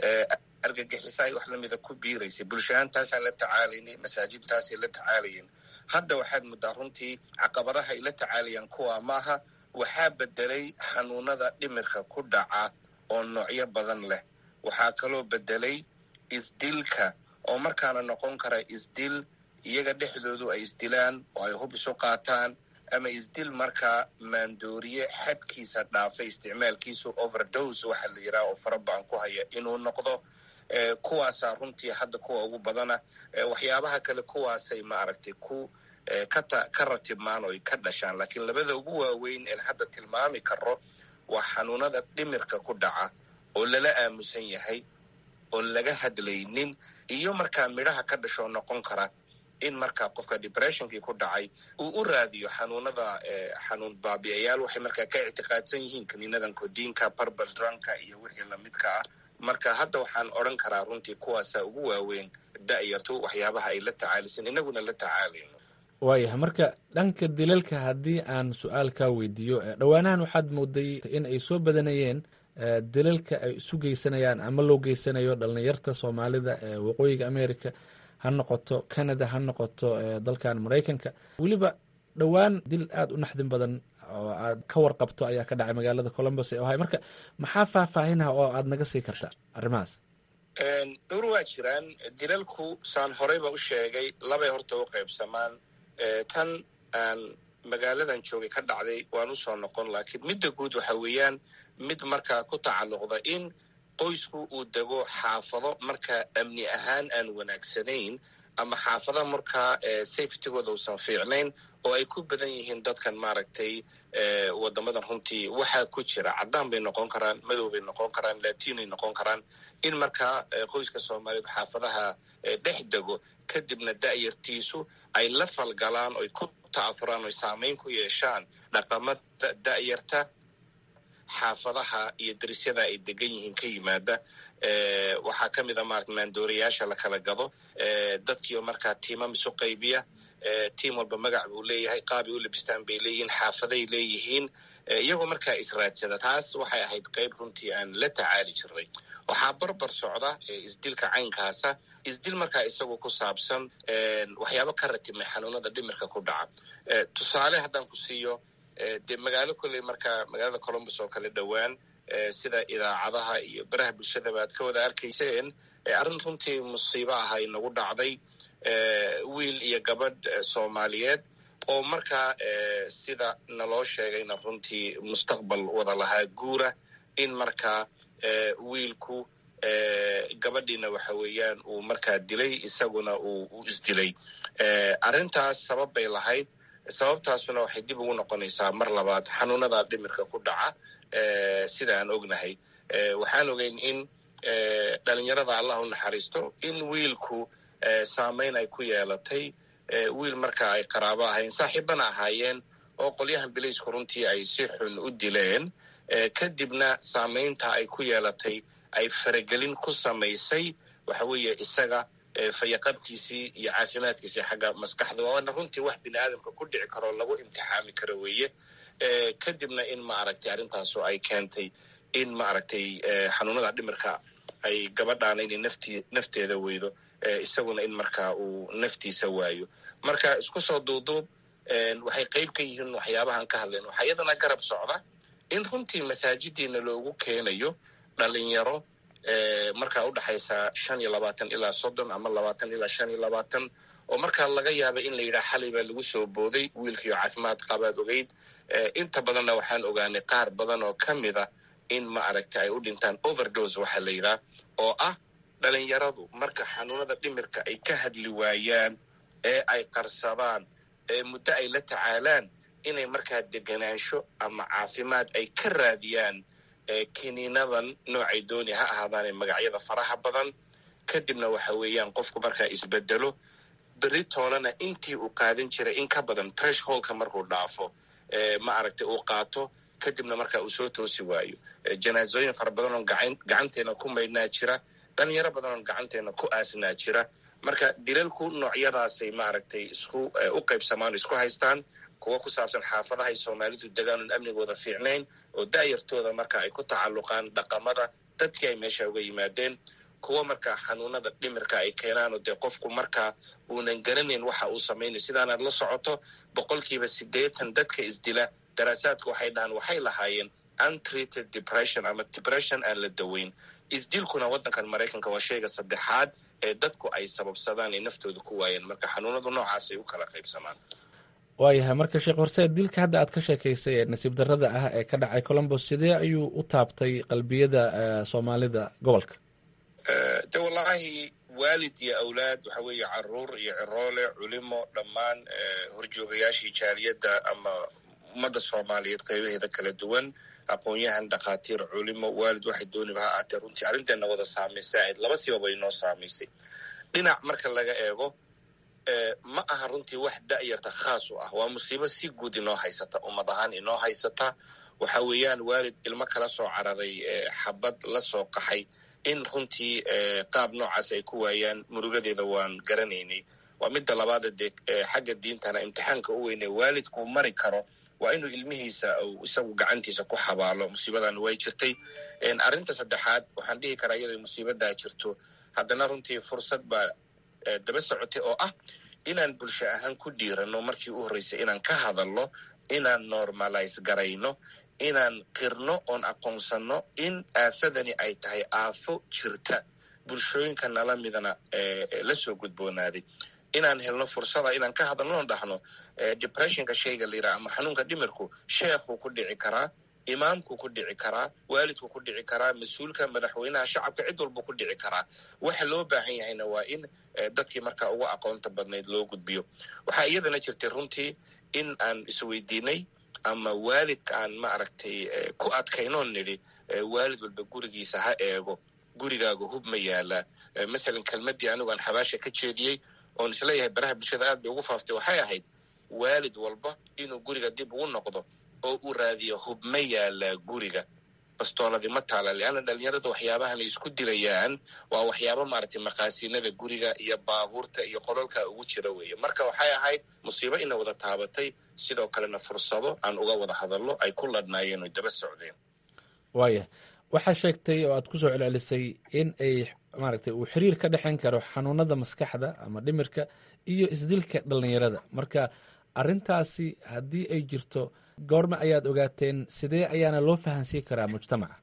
argagixisa ay wax lamida ku biiraysay bulshahaan taasaan la tacaalaynay masaajidtaasay la tacaalayeen hadda waxaad muddaa runtii caqabadaha ay la tacaalayaan kuwa maaha waxaa bedelay xanuunada dhimirka ku dhaca oo noocyo badan leh waxaa kaloo bedelay isdilka oo markaana noqon kara isdil iyaga dhexdoodu ay isdilaan oo ay hub isu qaataan ama isdil markaa maandooriye xadkiisa dhaafay isticmaalkiisu overdose waxa la yidhaha oo farabaan ku haya inuu noqdo kuwaasaa runtii hadda kuwa ugu badana waxyaabaha kale kuwaasay maaragtay ku kata ka ratibmaan oo ka dhashaan laakiin labada ugu waaweyn een hadda tilmaami karo waa xanuunada dhimirka ku dhaca oo lala aamusan yahay oon laga hadlaynin iyo markaa midhaha ka dhashoo noqon kara in markaa qofka depressionkii ku dhacay uu u raadiyo xanuunada xanuun baabi'ayaal waxay markaa ka ictiqaadsan yihiin kaniinadan kodiinka barbal dranka iyo wixii lamidka ah marka hadda waxaan odran karaa runtii kuwaasaa ugu waaweyn da'yartu waxyaabaha ay la tacaalisan inaguna la tacaalayno waayahay marka dhanka dilalka haddii aan su-aal kaa weydiiyo dhowaanahan waxaad mooday in ay soo badanayeen dalalka ay isu geysanayaan ama loo geysanayo dhalinyarta soomaalida ee waqooyiga america ha noqoto canada ha noqoto dalkan maraykanka weliba dhowaan dil aada u naxdin badan oo aad ka warqabto ayaa ka dhacay magaalada columbus ee ohay marka maxaa faahfaahinah oo aada naga sii karta arrimahaas dhowr waa jiraan dilalku saan horeyba u sheegay labay horta u qaybsamaan tan aan magaaladan joogay ka dhacday waan usoo noqon laakiin midda guud waxa weeyaan mid markaa ku tacalluqda in qoysku uu dego xaafado markaa amni ahaan aan wanaagsanayn ama xaafada markaa safetygooda uusan fiicnayn oo ay ku badan yihiin dadkan maaragtay wadamadan runtii waxaa ku jira caddaan bay noqon karaan madow bay noqon karaan latinay noqon karaan in markaa qoyska soomaaliyeed xaafadaha dhex dego kadibna da'yartiisu ay la falgalaan oy ku ta'afuraan oy saamayn ku yeeshaan dhaqamada da'yarta xaafadaha iyo darisyada ay degan yihiin ka yimaada waxaa ka mid a maarata maandoorayaasha la kala gado dadkiio markaa tiimam isu qaybiya tiim walba magac buu leeyahay qaabay u labistaan bay leeyihiin xaafaday leeyihiin iyagoo markaa israadsada taas waxay ahayd qayb runtii aan la tacaali jirnay waxaa barbar socda isdilka caynkaasa isdil markaa isagu ku saabsan waxyaabo ka ratimay xanuunada dhimirka ku dhaca tusaale haddaan ku siiyo dee magaalo kolley markaa magaalada columbus oo kale dhowaan sida idaacadaha iyo baraha bulshadaba aad ka wada arkayseen arrin runtii musiibo ah ay nagu dhacday wiil iyo gabadh soomaaliyeed oo markaa sida naloo sheegayna runtii mustaqbal wada lahaa guura in markaa wiilku gabadhiina waxa weeyaan uu markaa dilay isaguna uu u isdilay arrintaas sabab bay lahayd sababtaasuna waxay dib ugu noqonaysaa mar labaad xanuunada dhimirka ku dhaca sida aan ognahay waxaan ogeyn in dhalinyarada allah u naxariisto in wiilku saamayn ay ku yeelatay wiil marka ay qaraabo ahayn saaxiibana ahaayeen oo qolyahan bilaysku runtii ay si xun u dileen kadibna saamaynta ay ku yeelatay ay faragelin ku samaysay waxa weeye isaga fayaqabkiisii iyo caafimaadkiisii xagga maskaxda waana runtii wax bini aadamka ku dhici karoo lagu imtixaami karo weeye kadibna in ma aragtay arrintaasu ay keentay in ma aragtay xanuunada dhimirka ay gabadhaana inay nafti nafteeda weydo isaguna in markaa uu naftiisa waayo marka isku soo duuduub waxay qayb ka yihiin waxyaabahan ka hadleen waxaa iyadana garab socda in runtii masaajidiina loogu keenayo dhalinyaro markaa udhexaysa shan iyo labaatan ilaa soddon ama labaatan ilaa shan iyo labaatan oo markaa laga yaaba in la yidhaha xalay baa lagu soo booday wiilkiio caafimaad qabaad ogeyd inta badanna waxaan ogaanay qaar badan oo ka mida in ma aragta ay u dhintaan overdose waxaa la yidhaha oo ah dhalinyaradu marka xanuunada dhimirka ay ka hadli waayaan ee ay qarsadaan ee muddo ay la tacaalaan inay markaa deganaansho ama caafimaad ay ka raadiyaan kiniinadan noocay dooni ha ahaadaane magacyada faraha badan kadibna waxa weeyaan qofku markaa isbedelo beri toolana intii uu qaadan jiray in ka badan treshholka markuu dhaafo ma aragtay uu qaato kadibna markaa uu soo toosi waayo janaasooyin fara badan oo gacanteena ku maydhnaa jira dhalinyaro badan oo gacanteena ku aasnaa jira marka dilalku noocyadaasay maaragtay isku u qaybsamaan isku haystaan kuwa ku saabsan xaafadahay soomaalidu degaan oon amnigooda fiicnayn oo da'yartooda marka ay ku tacalluqaan dhaqamada dadkii ay meesha uga yimaadeen kuwa markaa xanuunada dhimirka ay keenaan oo dee qofku markaa uunan garanayn waxa uu samaynayo sidaanaad la socoto boqolkiiba siddeetan dadka isdila daraasaadku waxay dhahaan waxay lahaayeen untreated depression ama depression aan la daweyn isdilkuna waddankan maraykanka waa shayga saddexaad ee dadku ay sababsadaan ay naftooda ku waayeen marka xanuunadu noocaasay u kala qaybsamaan waayahay marka sheekh horse dilka hadda aad ka sheekaysay ee nasiib darrada ah ee ka dhacay colombos sidee ayuu u taabtay qalbiyada soomaalida gobolka de wallaahi waalid iyo awlaad waxa weeye caruur iyo ciroole culimo dhammaan horjoogayaashii jaaliyadda ama ummadda soomaaliyeed qaybaheeda kala duwan aqoon-yahan dhakhaatiir culimo waalid waxay dooniba ha ahaatee runtii arrinteena wada saamaysay ahayd laba sibaba inoo saamaysay dhinac marka laga eego ma aha runtii wax da'yarta khaas u ah waa musiibo si guud inoo haysata ummad ahaan inoo haysata waxa weeyaan waalid ilmo kala soo cararay xabad la soo qaxay in runtii qaab noocaas ay ku waayaan murugadeeda waan garanaynay waa midda labaada dee xagga diintana imtixaanka u weynee waalidkuu mari karo waa inuu ilmihiisa uu isagu gacantiisa ku xabaalo musiibadana way jirtay arrinta saddexaad waxaan dhihi karaa iyadoo musiibadaa jirto haddana runtii fursad baa daba socotay oo ah inaan bulsho ahaan ku dhiirano markii u horreysay inaan ka hadalno inaan normalize garayno inaan qirno oon aqoonsanno in aafadani ay tahay aafo jirta bulshooyinka nala midana la soo gudboonaaday inaan helno fursada inaan ka hadalno oon dhahno depressionka shayga la yiraha ama xanuunka dhimirku sheekhuu ku dhici karaa imaamku ku dhici karaa waalidku ku dhici karaa mas-uulka madaxweynaha shacabka cid walba ku dhici karaa waxa loo baahan yahayna waa in dadkii markaa ugu aqoonta badnayd loo gudbiyo waxaa iyadana jirtay runtii in aan isweydiinay ama waalidka aan ma aragtay ku adkaynoon nidhi waalid walba gurigiisa ha eego gurigaaga hub ma yaalaa masalan kelmaddii anigu aan xabaasha ka jeediyey oon isleeyahay baraha bulshada aad bay ugu faaftay waxay ahayd waalid walba inuu guriga dib ugu noqdo oo uu raadiyo hub ma yaalaa guriga bastooladii ma taala leanna dhalinyarada waxyaabahan ay isku dilayaan waa waxyaaba maaragtay maqaasiinada guriga iyo baabuurta iyo qololka ugu jira weeye marka waxay ahayd musiibo ina wada taabatay sidoo kalena fursado aan uga wada hadallo ay ku ladhnaayeen oy daba socdeen waaya waxaa sheegtay oo aad ku soo celcelisay in ay maaragtay uu xiriir ka dhexayn karo xanuunada maskaxda ama dhimirka iyo isdilka dhalinyarada marka arrintaasi haddii ay jirto goorma ayaad ogaateen sidee ayaana loo fahansiin karaa mujtamaca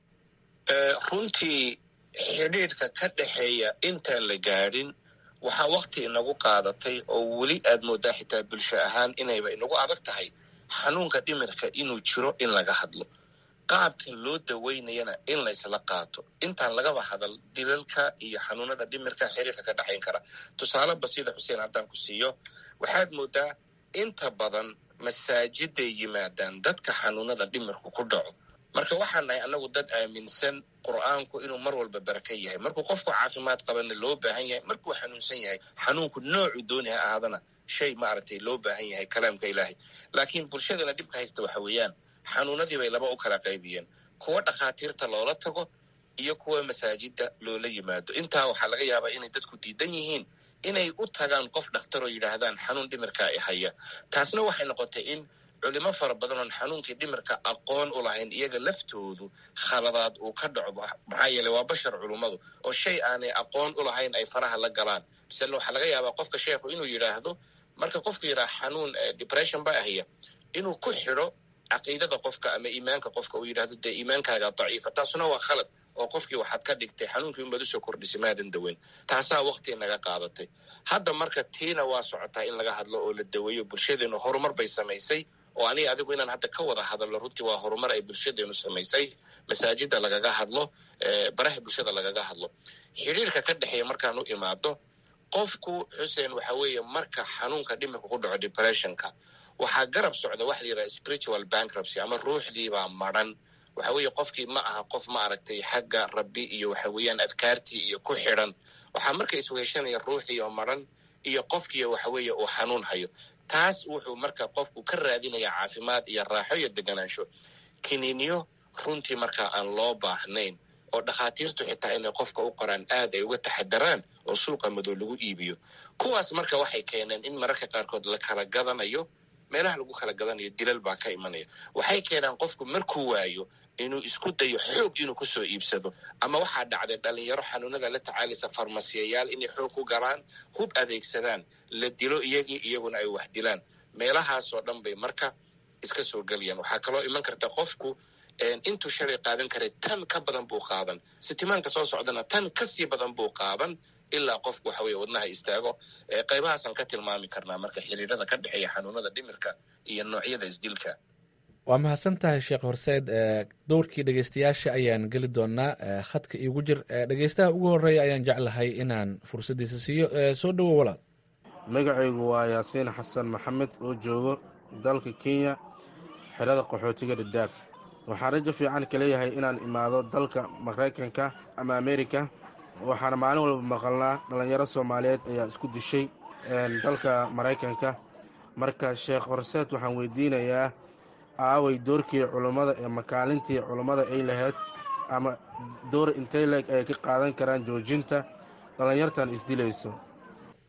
runtii xidhiidhka ka dhexeeya intaan la gaadhin waxaa wakti inagu qaadatay oo weli aad moodaa xitaa bulsho ahaan inayba inagu adag tahay xanuunka dhimirka inuu jiro in laga hadlo qaabka loo daweynayana in laysla qaato intaan lagaba hadal dilalka iyo xanuunada dhimirka xiriirka ka dhexayn kara tusaale basida xuseen haddaan ku siiyo waxaad moodaa inta badan masaajiday yimaadaan dadka xanuunada dhimirku ku dhaco marka waxaan nahay annagu dad aaminsan qur'aanku inuu mar walba baraka yahay markuu qofku caafimaad qabana loo baahan yahay markuu xanuunsan yahay xanuunku noocuu dooni ha ahaadana shay maaragtay loo baahan yahay kalaamka ilaahay laakiin bulshadana dhibka haysta waxa weeyaan xanuunadii bay laba u kala qaybiyeen kuwa dhakhaatiirta loola tago iyo kuwa masaajida loola yimaado intaa waxaa laga yaabaa inay dadku diidan yihiin inay u tagaan qof dhakhtar oo yidhaahdaan xanuun dhimirka i haya taasna waxay noqotay in culimo fara badan oon xanuunkii dhimirka aqoon u lahayn iyaga laftoodu khaladaad uu ka dhaco maxaa yeeley waa bashar culummadu oo shay aanay aqoon u lahayn ay faraha la galaan misale waxaa laga yaabaa qofka sheekhu inuu yidhaahdo marka qofku yidhaha xanuun depression ba ahya inuu ku xidho caqiidada qofka ama iimaanka qofka uu yidhahdo dee iimaankaaga daciifa taasuna waa khalad oo qofkii waxaad ka dhigtay xanuunkii unbaad usoo kordhisay maadan daweyn taasaa wakti naga qaadatay hadda marka tiina waa socotaa in laga hadlo oo la daweeyo bulshadeenu horumar bay samaysay oo aniga adigu inaan hadda ka wada hadalno runtii waa horumar ay bulshadeenu samaysay masaajida lagaga hadlo baraha bulshada lagaga hadlo xidhiirka ka dhexeeya markaan u imaado qofku xuseen waxa weeye marka xanuunka dhimirka ku dhaco depressionka waxaa garab socda waxa la yidhaha spiritual bankruptcy ama ruuxdiibaa madran waxa weeye qofkii ma aha qof ma aragtay xagga rabbi iyo waxa weeyaan adkaartii iyo ku xidhan waxaa marka isweheshanaya ruuxdii oo madran iyo qofkii waxa weeye uu xanuun hayo taas wuxuu marka qofku ka raadinaya caafimaad iyo raaxo iyo deganaansho kiniiniyo runtii markaa aan loo baahnayn oo dhakhaatiirtu xitaa inay qofka u qoraan aad ay uga taxadaraan oo suuqa madow lagu iibiyo kuwaas marka waxay keeneen in mararka qaarkood la kala gadanayo meelaha lagu kala gadanayo dilal baa ka imanaya waxay keenaan qofku markuu waayo inuu isku dayo xoog inuu kusoo iibsado ama waxaa dhacday dhalinyaro xanuunada la tacaalaysa farmasiyayaal inay xoog ku galaan hub adeegsadaan la dilo iyagii iyaguna ay wax dilaan meelahaasoo dhan bay marka iska soo gelayaan waxaa kaloo iman karta qofku intuu shalay qaadan karay tan ka badan buu qaadan sitimaanka soo socdana tan kasii badan buu qaadan ilaa qofku waxa weye wadnaha istaago qaybahaasaan ka tilmaami karnaa marka xiriirada ka dhexeeya xanuunada dhimirka iyo noocyada isdilka waa mahadsan tahay sheekh horseed dowrkii dhegeystayaasha ayaan geli doonaa khadka iigu jir dhegeystaha ugu horeeya ayaan jeclahay inaan fursaddiisa siiyo soo dhowo walaal magacaygu waa yaasiin xasan maxamed oo joogo dalka kenya xerada qaxootiga dhadhaab waxaan rajo fiican ka leeyahay inaan imaado dalka maraykanka ama amerika waxaana maalin walba maqalnaa dhallinyaro soomaaliyeed ayaa isku dishay dalka maraykanka marka sheekh horseed waxaan weydiinayaa aaway doorkii culummada ee makaalintii culummada ay lahayd ama door intay leeg ay ka qaadan karaan joojinta dhallinyartan isdilayso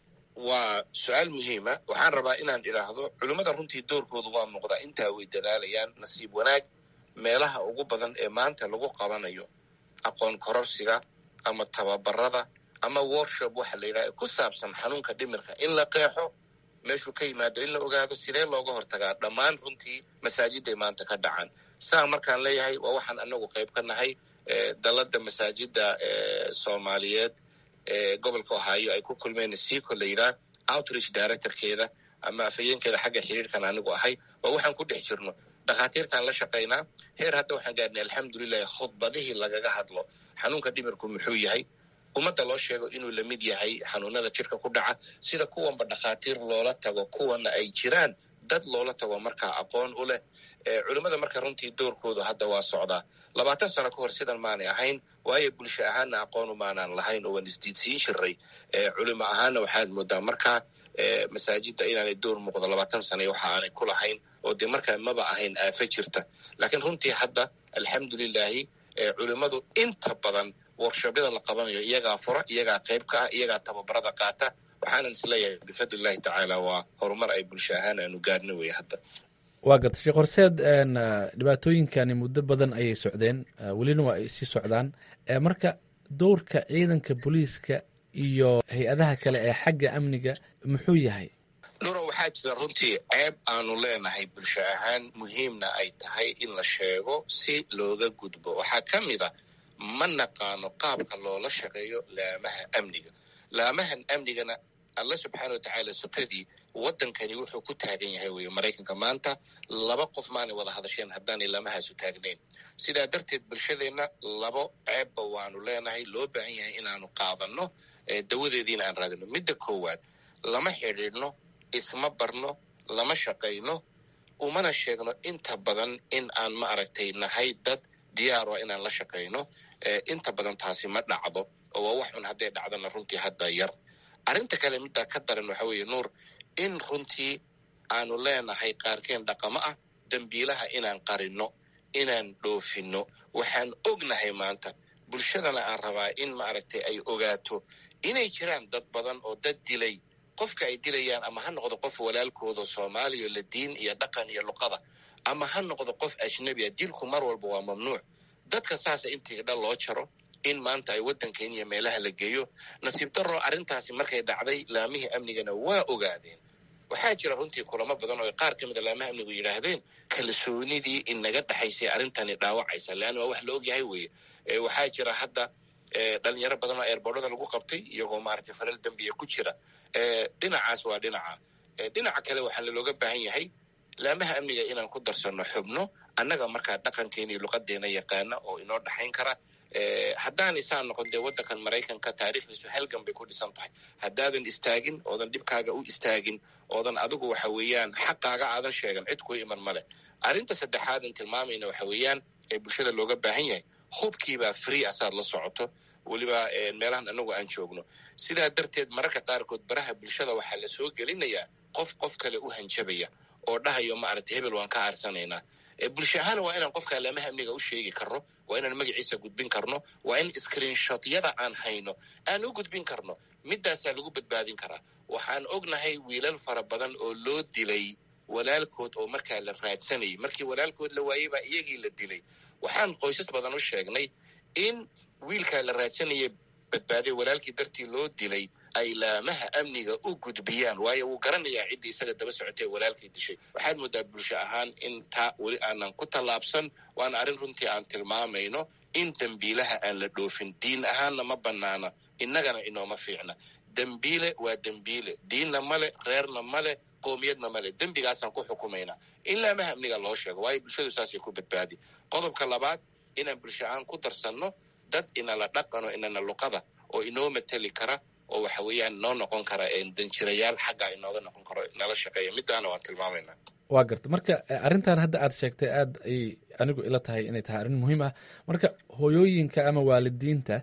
waa su-aal muhiima waxaan rabaa inaan idhaahdo culimmada runtii doorkooda waa muuqdaa intaa way dadaalayaan nasiib wanaag meelaha ugu badan ee maanta lagu qabanayo aqoon kororsiga ama tababarada ama workshop waxa la yidhaha ku saabsan xanuunka dhimirka in la qeexo meeshuu ka yimaado in la ogaado sidee looga hortagaa dhammaan runtii masaajiday maanta ka dhacaan saa markaan leeyahay waa waxaan anagu qayb ka nahay dalada masaajida soomaaliyeed ee gobolka ohaayo ay ku kulmeen sico la yidhaah outreach directorkeeda ama afhayeenkeeda xagga xiriirkan anigu ahay waa waxaan ku dhex jirno dhakhaatiirtaan la shaqaynaa heer hadda waxaan gaarnay alxamdulilahi khudbadihii lagaga hadlo xanuunka dhimirku muxuu yahay ummadda loo sheego inuu la mid yahay xanuunada jirka ku dhaca sida kuwanba dhakhaatiir loola tago kuwana ay jiraan dad loola tago markaa aqoon u leh culimmada marka runtii doorkoodu hadda waa socdaa labaatan sano ka hor sidan maanay ahayn waayo bulsho ahaanna aqoonu maanaan lahayn oo waan isdiidsiin jiray culimo ahaanna waxaad moodaa markaa masaajidda inaanay door muuqdo labaatan sana waxa aanay ku lahayn oo dee markaa maba ahayn aafa jirta laakiin runtii hadda alxamdulilaahi culimmadu inta badan workshobyada la qabanayo iyagaa fura iyagaa qayb ka ah iyagaa tababarada qaata waxaanan isleeyahay bifadlillahi tacaala waa horumar ay bulsho ahaan aanu gaarno wey hadda waa garta sheekh horseed dhibaatooyinkani muddo badan ayay socdeen welina waa ay sii socdaan marka dowrka ciidanka booliiska iyo hay-adaha kale ee xagga amniga muxuu yahay dhuro waxaa jira runtii ceeb aanu leenahay bulsho ahaan muhiimna ay tahay in la sheego si looga gudbo waxaa ka mid a ma naqaano qaabka loola shaqeeyo laamaha amniga laamahan amnigana alla subxaana watacaala sukadii waddankani wuxuu ku taagan yahay weye maraykanka maanta laba qof maanay wada hadasheen haddaanay lamahaasu taagnayn sidaa darteed bulshadeenna labo ceebba waanu leenahay loo baahan yahay inaanu qaadanno dawadeediina aan raadino midda koowaad lama xidhiidhno isma barno lama shaqayno umana sheegno inta badan in aan ma aragtay nahay dad diyaaro inaan la shaqayno inta badan taasi ma dhacdo oo waa wax un hadday dhacdana runtii hadda yar arrinta kale middaa ka daran waxa weeye nuur in runtii aanu leenahay qaarkeen dhaqamo ah dembiilaha inaan qarinno inaan dhoofinno waxaan ognahay maanta bulshadana aan rabaa in maaragtay ay ogaato inay jiraan dad badan oo dad dilay qofka ay dilayaan ama ha noqdo qof walaalkooda soomaaliya la diin iyo dhaqan iyo luqada ama ha noqdo qof ajnabi a dilku mar walba waa mamnuuc dadka saasa intii dhan loo jaro in maanta ay waddankan iyo meelaha la geeyo nasiib darro arrintaasi markay dhacday laamihii amnigana waa ogaadeen waxaa jira runtii kulamo badan oo qaar ka mida laamaha amnigu yidhaahdeen kalsoonidii inaga dhexaysay arrintani dhaawacaysa leanna waa wax la ogyahay weeye waxaa jira hadda dhalinyaro badan oo eerboorada lagu qabtay iyagoo maaragtay falal dembiya ku jira dhinacaas waa dhinaca dhinaca kale waxaa lalooga baahan yahay laamaha amniga inaan ku darsanno xubno annaga markaa dhaqankeena iyo luqadeena yaqaana oo inoo dhexayn kara haddaan isaan noqon dee waddankan maraykanka taariikhdiisu halgan bay ku dhisan tahay haddaadan istaagin oodan dhibkaaga u istaagin oodan adigu waxa weeyaan xaqaaga aadan sheegan cid kuu iman male arrinta saddexaadan tilmaamayna waxa weeyaan ee bulshada looga baahan yahay hubkiibaa free asaad la socoto weliba meelahan anagu aan joogno sidaa darteed mararka qaarkood baraha bulshada waxaa la soo gelinayaa qof qof kale u hanjabaya oo dhahayo maaragtay hebel waan ka aarsanaynaa bulsho ahaan waa inaan qofka laamaha amniga u sheegi karno waa inaan magaciisa gudbin karno waa in screenshotyada aan hayno aan u gudbin karno midaasaa lagu badbaadin karaa waxaan ognahay wiilal fara badan oo loo dilay walaalkood oo markaa la raadsanayay markii walaalkood la waayey baa iyagii la dilay waxaan qoysas badan u sheegnay in wiilkaa la raadsanaya badbaaday walaalkii dartii loo dilay ay laamaha amniga u gudbiyaan waayo wuu garanayaa ciddii isaga daba socotay walaalkii dishay waxaad moodaa bulsho ahaan in taa weli aanan ku tallaabsan waana arrin runtii aan tilmaamayno in dembiilaha aan la dhoofin diin ahaanna ma bannaana innagana inooma fiicna dembiile waa dembiile diinna male reerna male qoomiyadna male dembigaasaan ku xukumaynaa in laamaha amniga loo sheego waayo bulshadu saasay ku badbaadi qodobka labaad inaan bulsho ahaan ku darsanno dad inala dhaqano inana luqada oo inoo mateli kara oo waxa weeyaan noo noqon kara danjirayaal xaggaa inooga noqon karo nala shaqeeya midaana waan tilmaamaynaa waa garta marka arrintan hadda aad sheegtay aad ay anigu ila tahay inay tahay arrin muhiim ah marka hooyooyinka ama waalidiinta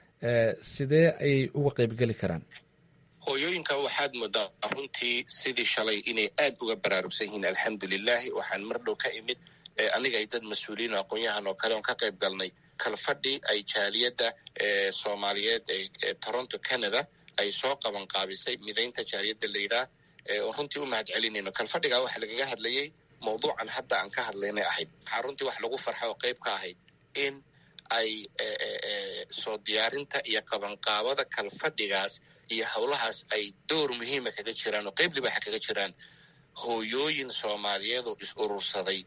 sidee ayay uga qaybgeli karaan hooyooyinka waxaad moodaa runtii sidii shalay inay aad uga baraarugsan yihiin alxamdulilahi waxaan mar dhow ka imid aniga ay dad mas-uuliyiin oo aqoon-yahan oo kale oon ka qayb galnay kalfadhi ay jaaliyadda soomaaliyeed ee toronto canada ay soo qaban qaabisay midaynta jaaliyadda la yidhaah oo runtii u mahad celinayno kalfadhigaa waxaa lagaga hadlayey mawduucan hadda aan ka hadlaynay ahayd waxaa runtii wax lagu farxa oo qayb ka ahayd in ay soo diyaarinta iyo qabanqaabada kalfadhigaas iyo howlahaas ay door muhiima kaga jiraan oo qayb libaaxa kaga jiraan hooyooyin soomaaliyeed oo is urursaday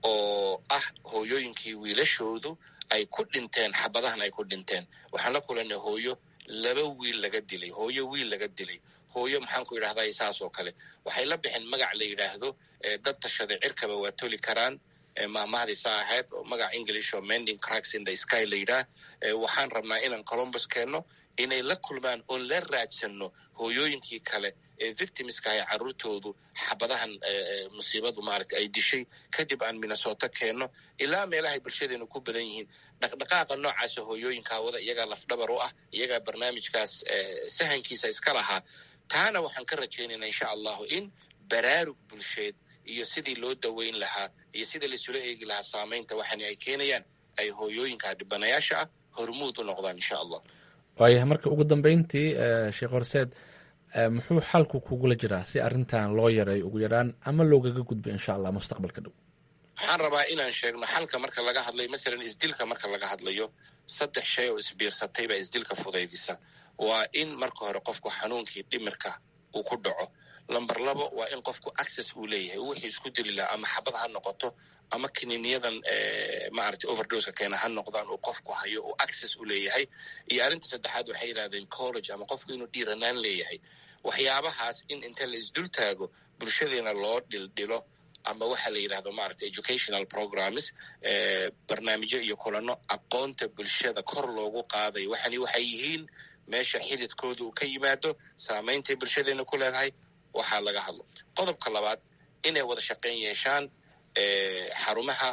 oo ah hooyooyinkii wiilashoodu ay ku dhinteen xabadahan ay ku dhinteen waxaan la kulanay hooyo laba wiil laga dilay hooyo wiil laga dilay hooyo maxaan ku yidhahdaa saas oo kale waxay la bixeen magac la yidhaahdo dad tashaday cirkaba waa toli karaan mahmahdiisa ahayd oo magac english oo mending cracks in the sky la yidhaah waxaan rabnaa inaan columbus keenno inay la kulmaan oon la raadsano hooyooyinkii kale ee victimska ahay carruurtoodu xabadahan musiibadu maaragta ay dishay kadib aan minnesota keenno ilaa meelahay bulshadeenu ku badan yihiin dhaqdhaqaaqa noocaasa hooyooyinka hawada iyagaa lafdhabar u ah iyagaa barnaamijkaas sahankiisa iska lahaa taana waxaan ka rajaynaynaa insha allahu in baraarug bulsheed iyo sidii loo daweyn lahaa iyo sidii laisula eegi lahaa saamaynta waxaana ay keenayaan ay hooyooyinka dhibanayaasha ah hormuud u noqdaan insha allah waayahay marka ugu dambeyntii sheekh horseed muxuu xalku kugula jiraa si arrintan loo yareeyo ugu yaraan ama loogaga gudbo insha allah mustaqbalka dhow waxaan rabaa inaan sheegno xalka marka laga hadlayo masalan isdilka marka laga hadlayo saddex shay oo isbiirsatay baa isdilka fudaydisa waa in marka hore qofku xanuunkii dhimirka uu ku dhaco lamber labo waa in qofku access uu leeyahay wixii isku dili lahaa ama xabad ha noqoto ama kininiyadan maaragtay overdoska keena ha noqdaan uu qofku hayo uu access u leeyahay iyo arrinta saddexaad waxay yidhahdeen college ama qofku inuu dhiiranaan leeyahay waxyaabahaas in inta la isdul taago bulshadeena loo dhildhilo ama waxa la yidhahdo maaragtay educational programs barnaamijyo iyo kulano aqoonta bulshada kor loogu qaaday waxani waxay yihiin meesha xididkooda uu ka yimaado saameyntay bulshadeena ku leedahay waxaa laga hadlo qodobka labaad inay wada shaqayn yeeshaan xarumaha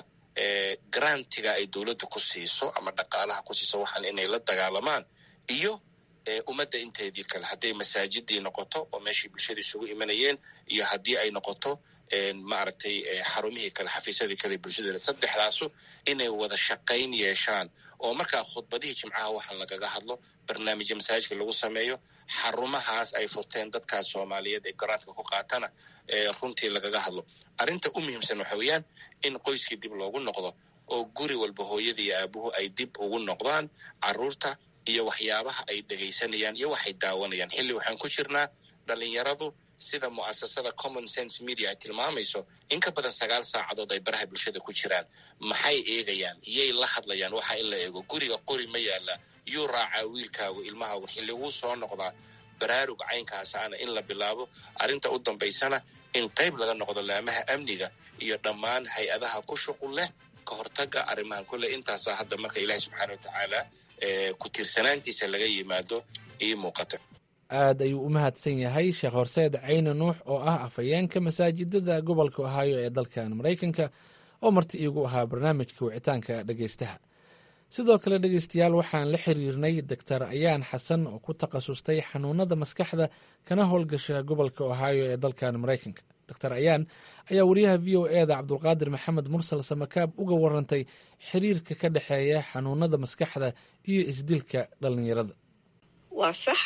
grantiga ay dowladda ku siiso ama dhaqaalaha ku siiso waxaan inay la dagaalamaan iyo ummadda inteedii kale hadday masaajidii noqoto oo meeshii bulshada isugu imanayeen iyo haddii ay noqoto maaragtay xarumihii kale xafiisyadii kale bulshadeeda saddexdaasu inay wada shaqayn yeeshaan oo markaa khudbadihii jimcaha waxaan lagaga hadlo barnaamijya masaajidka lagu sameeyo xarumahaas ay furteen dadkaas soomaaliyeed ee garaantka ku qaatana runtii lagaga hadlo arrinta u muhiimsan waxa weeyaan in qoyskii dib loogu noqdo oo guri walba hooyada iyo aabuhu ay dib ugu noqdaan carruurta iyo waxyaabaha ay dhegaysanayaan iyo waxay daawanayaan xilli waxaan ku jirnaa dhalinyaradu sida mu'asasada common sense media ay tilmaamayso in ka badan sagaal saacadood ay baraha bulshada ku jiraan maxay eegayaan yay la hadlayaan waxa in la eego guriga qori ma yaala yuu raacaa wiilkaagu ilmahaagu xilli wuu soo noqdaa baraarug caynkaasaana in la bilaabo arrinta u dambaysana in qayb laga noqdo laamaha amniga iyo dhammaan hay-adaha ku shuqul leh ka hortaga arrimahan kule intaasaa hadda marka ilaahi subxaana wa tacaala ku tiirsanaantiisa laga yimaado ii muuqata aad ayuu u mahadsan yahay sheekh horseed cayne nuux oo ah afhayeenka masaajidada gobolka ohaayo ee dalkan maraykanka oo marti iigu ahaa barnaamijka wicitaanka dhegeystaha sidoo kale dhegeystayaal waxaan la xiriirnay doctor ayaan xasan oo ku takhasustay xanuunada maskaxda kana howlgasha gobolka ohaayo ee dalkan maraykanka doctor ayaan ayaa wariyaha v o e da cabdulqaadir maxamed mursal samakaab uga warantay xiriirka ka dhexeeya xanuunada maskaxda iyo isdilka dhalinyarada waa sax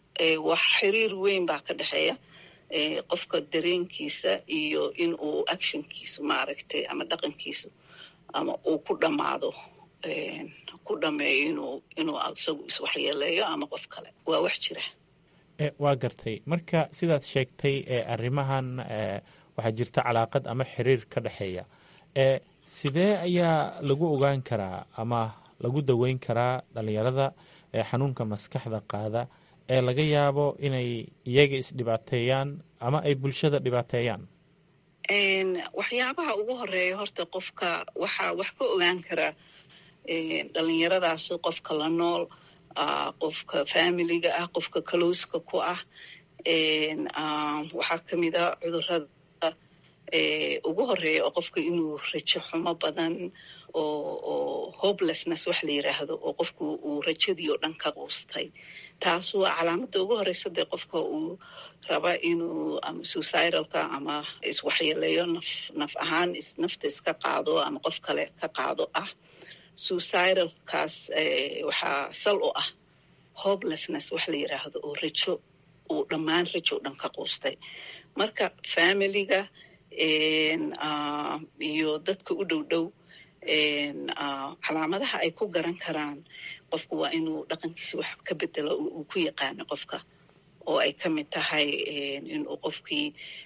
wax xiriir weyn baa ka dhexeeya qofka dareenkiisa iyo in uu actionkiisu maaragtay ama dhaqankiisu ama uu ku dhammaado ku dhameeyo inuu inuu isagu iswaxyeeleeyo ama qof kale waa wax jira waa gartay marka sidaad sheegtay arrimahan waxaa jirta calaaqad ama xiriir ka dhexeeya sidee ayaa lagu ogaan karaa ama lagu daweyn karaa dhalinyarada xanuunka maskaxda qaada ee laga yaabo inay iyaga isdhibaateeyaan ama ay bulshada dhibaateeyaan waxyaabaha ugu horeeya horta qofka waxaa wax ka ogaan karaa dhalinyaradaas qofka la nool qofka familiga ah qofka kalowska ku ah waxaa kamid a cudurada ugu horeeya oo qofka inuu rajo xumo badan oo hopelessness wax la yiraahdo oo qofku uu rajadii oo dhan ka quustay taas waa calaamada ugu horeysa dee qofka uu raba inuu ama suicidalka ama iswaxyeeleeyo naf naf ahaan nafta iska qaado ama qof kale ka qaado ah suicidalkaas waxaa sal u ah hopelessness wax la yiraahdo oo rajo uu dhammaan rajo dhan ka quustay marka familiga iyo dadka u dhow dhow calaamadaha ay ku garan karaan qofku waa inuu dhaqankiisi wax ka bedelo uu ku yaqaano qofka oo ay ka mid tahay inuu qofkii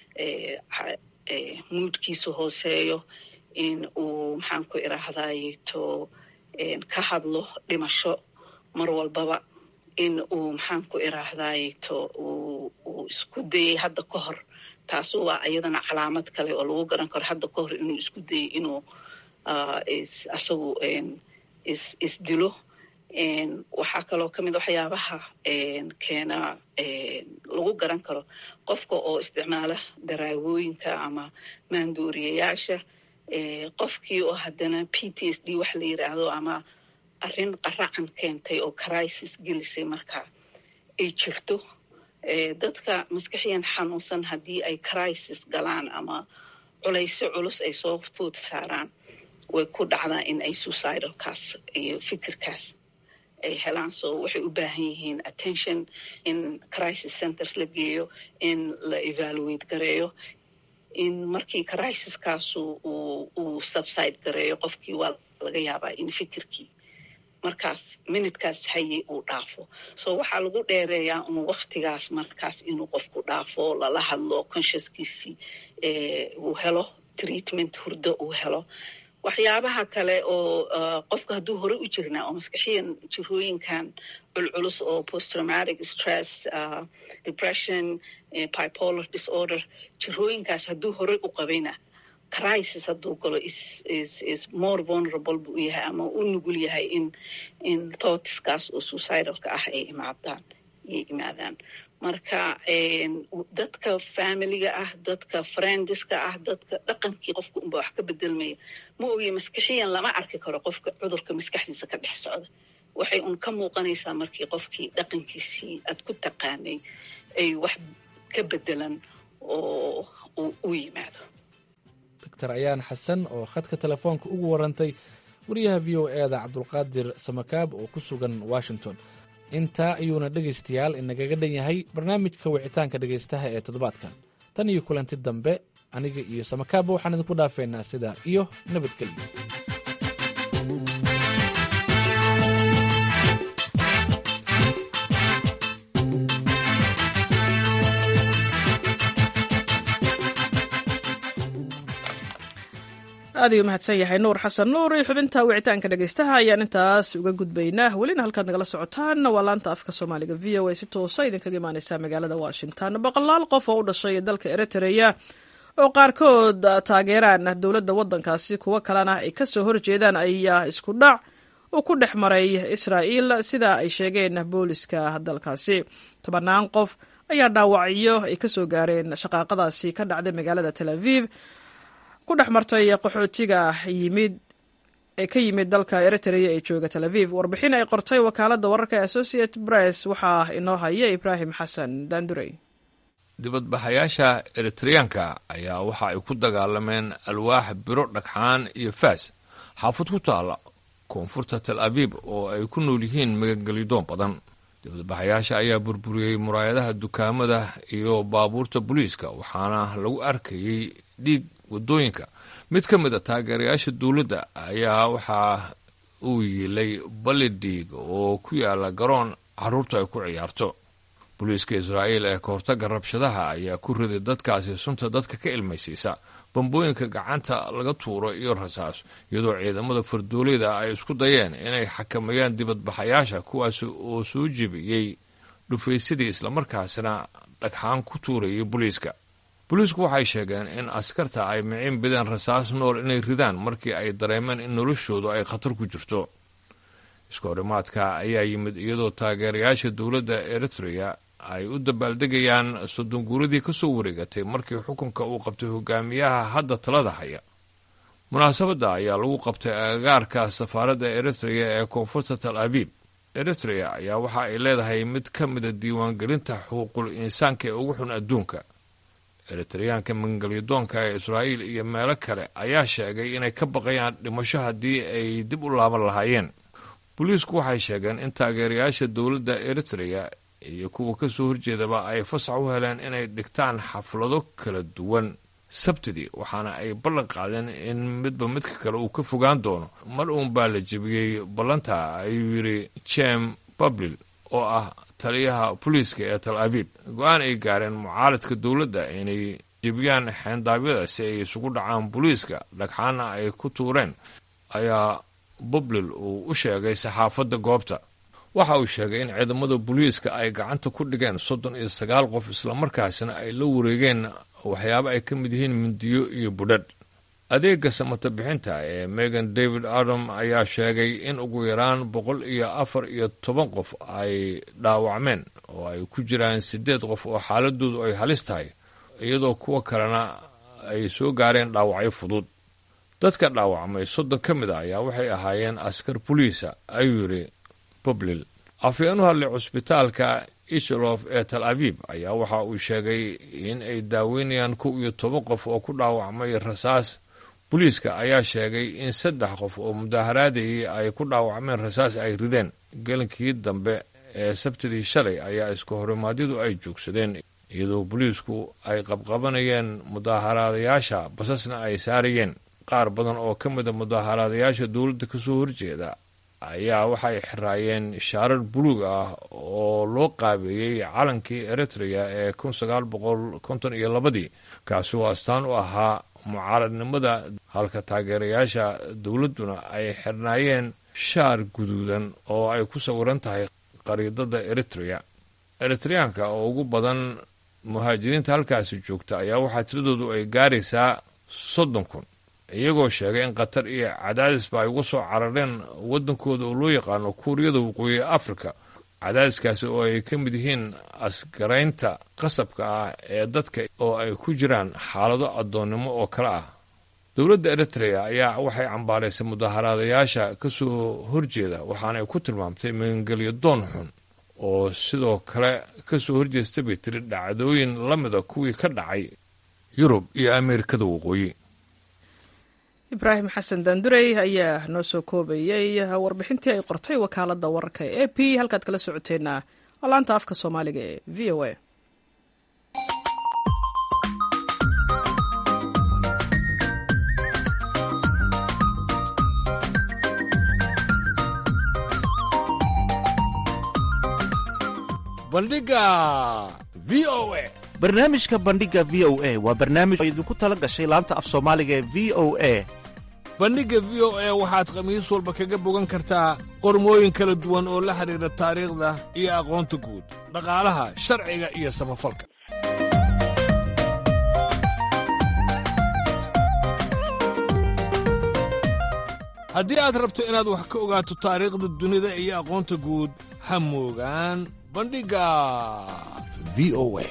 muudkiisu hooseeyo in uu maxaan ku irahdayto ka hadlo dhimasho mar walbaba in uu maxaan ku irahdayto uu isku dayay hadda ka hor taasu waa iyadana calaamad kale oo lagu garan karo hadda ka hor inuu isku dayay inuu asagu isdilo waxaa kaloo ka mid waxyaabaha keena lagu garan karo qofka oo isticmaala daraagooyinka ama maandooriyayaasha qofkii oo haddana p t s d wax la yiraahdo ama arrin qaracan keentay oo crisis gelisay marka ay jirto dadka maskaxiyan xanuunsan haddii ay crisis galaan ama culayso culus ay soo food saaraan way ku dhacdaa in ay suicidalkaas iyo fikirkaas ay helaan so waxay u baahan yihiin attention in crisis center la geeyo in la evaluate gareeyo in markii crisiskaasu uu subside gareeyo qofkii waa laga yaabaa in fikirkii markaas minutekaas haye uu dhaafo so waxaa lagu dheereeyaa un waktigaas markaas inuu qofku dhaafo lala hadlo consciouskiisii uu helo treatment hurdo uu helo waxyaabaha kale oo qofka hadduu hore u jirnaa oo maskaxiyan jirooyinkan culculus oo posttraumatic stress depression bipolar disorder jirooyinkaas hadduu hore u qabayna crisis hadduu galo is more vulnerable buu yahay ama u nugul yahay in in thoughtskaas oo suicidalka ah ay imaadaan ay imaadaan marka dadka familiga ah dadka friendiska ah dadka dhaqankii qofka unba wax ka bedelmaya ma ogiye maskixiyan lama arki karo qofka cudurka maskaxdiisa ka dhex socda waxay un ka muuqanaysaa markii qofkii dhaqankiisii aad ku taqaanay ay wax ka bedelan oo u yimaado doctor ayaan xasan oo khadka telefoonka ugu warantay wariyaha v o eeda cabdulqaadir samakaab oo ku sugan washington intaa ayuuna dhegaystayaal inagaga dhan yahay barnaamijka wicitaanka dhegaystaha ee toddobaadkan tan iyo kulanti dambe aniga iyo samakaabba waxaan idinku dhaafeynaa sidaa iyo nabadgelyo aad ayuu mahadsan yahay nuur xasan nuur iyo xubinta wicitaanka dhegaystaha ayaan intaas uga gudbaynaa welina halkaad nagala socotaan waa laanta afka soomaaliga v o a si toosa idinkaga imaaneysaa magaalada washington boqolaal qof oo u dhashay dalka eritrea oo qaarkood taageeraan dowladda waddankaasi kuwo kalena ay kasoo horjeedaan ayaa isku dhac uu ku dhex maray israa'iil sida ay sheegeen booliska dalkaasi tobannaan qof ayaa dhaawacyo ay kasoo gaareen shaqaaqadaasi ka dhacday magaalada tel aviv ku dhex martay qaxootiga yimid ee ka yimid dalka eritrea ee jooga tel aviv warbixin ay qortay wakaaladda wararka associate press waxaa inoo haya ibraahim xasan daandurey dibadbaxayaasha eritreyaanka ayaa waxa ay ku dagaalameen alwaax biro dhagxaan iyo faas xaafad ku taala koonfurta tel aviv oo ay ku nool yihiin magangelidoon badan dibadbaxayaasha ayaa burburiyey muraayadaha dukaamada iyo baabuurta booliiska waxaana lagu arkayey dhiig waddooyinka mid ka mid a taageerayaasha dowladda ayaa waxaa uu yiilay balidhiig oo ku yaala garoon carruurtu ay ku ciyaarto booliiska israa'iil ee kahortagga rabshadaha ayaa ku riday dadkaasi sunta dadka ka ilmaysiisa bambooyinka gacanta laga tuuro iyo rasaas iyadoo ciidamada fardooleyda ay isku dayeen inay xakameeyaan dibadbaxayaasha kuwaas oo soo jebiyey dhufaysadii islamarkaasina dhagxaan ku tuurayay booliiska booliisku waxay sheegeen in askarta ay micin bideen rasaas nool inay ridaan markii ay dareemeen in noloshoodu ay khatar ku jirto iska horimaadka ayaa yimid iyadoo taageerayaasha dowladda eritrea ay u dabaaldegayaan soddon guuradii ka soo wareegatay markii xukunka uu qabtay hogaamiyaha hadda talada haya munaasabadda ayaa lagu qabtay agagaarka safaaradda eritrea ee koonfurta tal abiib eritrea ayaa waxa ay leedahay mid ka mida diiwaangelinta xuquuqul insaanka ee ugu xun adduunka eritreyaanka mangelyadoonka ee israa'iil iyo meelo kale ayaa sheegay inay ka baqayaan dhimasho haddii ay dib u laaban lahaayeen booliisku waxay sheegeen in taageerayaasha dowladda eritrea iyo kuwa ka soo horjeedaba ay fasax u heleen inay dhigtaan xaflado kala duwan sabtidii waxaana ay ballan qaadeen in midba midka kale uu ka fogaan doono mar uun baa la jebiyey ballanta ayuu yidhi jem bablil oo ah taliyaha booliiska ee tal aviv go-aan ay gaareen mucaaradka dowladda inay jebiyaan xeendaabyada si ay isugu dhacaan booliiska dhagxaana ay ku tuureen ayaa bablil uu u sheegay saxaafadda goobta waxa uu sheegay in ciidamada booliiska ay gacanta ku dhigeen soddon iyo sagaal qof islamarkaasina ay la wareegeen waxyaabo ay ka mid yihiin mindiyo iyo budhadh adeega samata bixinta ee megan david adam ayaa sheegay in ugu yaraan boqol iyo afar iyo toban qof ay dhaawacmeen oo ay ku jiraan siddeed qof oo xaaladoodu ay halis tahay iyadoo kuwa kalena ay soo gaareen dhaawacyo fudud dadka dhaawacmay soddon ka mid a ayaa waxay ahaayeen askar boliisa ayuu yidhi bublil afhayeen u hadlay cusbitaalka ishalof ee tal aviv ayaa waxa uu sheegay in ay daaweynayaan kow iyo toban qof oo ku dhaawacmay rasaas booliiska ayaa sheegay in saddex qof oo mudaaharaadayay ay ku dhaawacmeen rasaas ay rideen gelinkii dambe ee sabtidii shalay ayaa isku horimaadyadu ay joogsadeen iyadoo booliisku ay qabqabanayeen mudaaharaadayaasha basasna ay saarayeen qaar badan oo ka mida mudaaharaadayaasha dowladda ka soo horjeeda ayaa waxay xiraayeen shaarar buluug ah oo loo qaabeeyey calankii eritrea ee kun sagaal boqol konton iyo labadii kaasi oo astaan u ahaa mucaaradnimada halka taageerayaasha dowladduna ay xirnaayeen shaar guduudan oo ay ku sawiran tahay qariidada eritrea eritreyaanka oo ugu badan muhaajiriinta halkaasi joogta ayaa waxaa tiradoodu ay gaaraysaa soddon kun iyagoo sheegay in qatar iyo cadaadisba ay uga soo carareen waddankooda oo loo yaqaano kuuriyada waqooyi afrika cadaadiskaasi oo ay ka mid yihiin asgaraynta qasabka ah ee dadka oo ay ku jiraan xaalado addoonnimo oo kale ah dowladda eritrea ayaa waxay cambaaraysay mudaaharaadayaasha ka soo horjeeda waxaana ay ku tilmaamtay magangelyo doon xun oo sidoo kale ka soo horjeesta bay tiri dhacdooyin la mida kuwii ka dhacay yurub iyo ameerikada waqooyi ibraahim xasan daandurey ayaa noo soo koobayey warbixintii ay qortay wakaaladda wararka ee a p halkaad kala socoteenna waa laanta afka soomaaliga ee v o a bandhiga v o a barnaamijka bandhiga v o a waa barnaamij oo idinku tala gashay laanta af soomaaliga ee v o a bandhigga v o a waxaad khamiis walba kaga bogan kartaa qormooyin kala duwan oo la xidhiidha taariikhda iyo aqoonta guud dhaqaalaha sharciga iyo samafalka haddii aad rabto inaad wax ka ogaato taariikhda dunida iyo aqoonta guud ha moogaan bandhigga v o a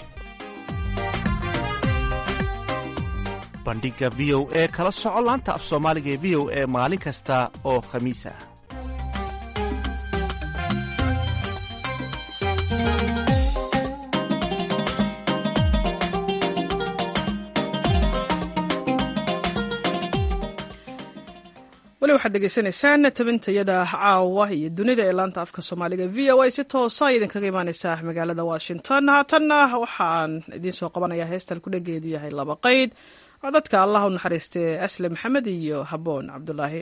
bandhiga v o e kala soco laanta af soomaaliga ee v o e maalin kasta oo khamiis ah weli waxaad degeysanaysaan tabintayada caawa iyo dunida ee laanta afka soomaaliga v o a si toosa idinkaga imaaneysaa magaalada washington haatanna waxaan idiin soo qabanayaa heestan kudhageedu yahay laba qayd codadka allah u naxariistee asle maxamed iyo haboon cabdulaahi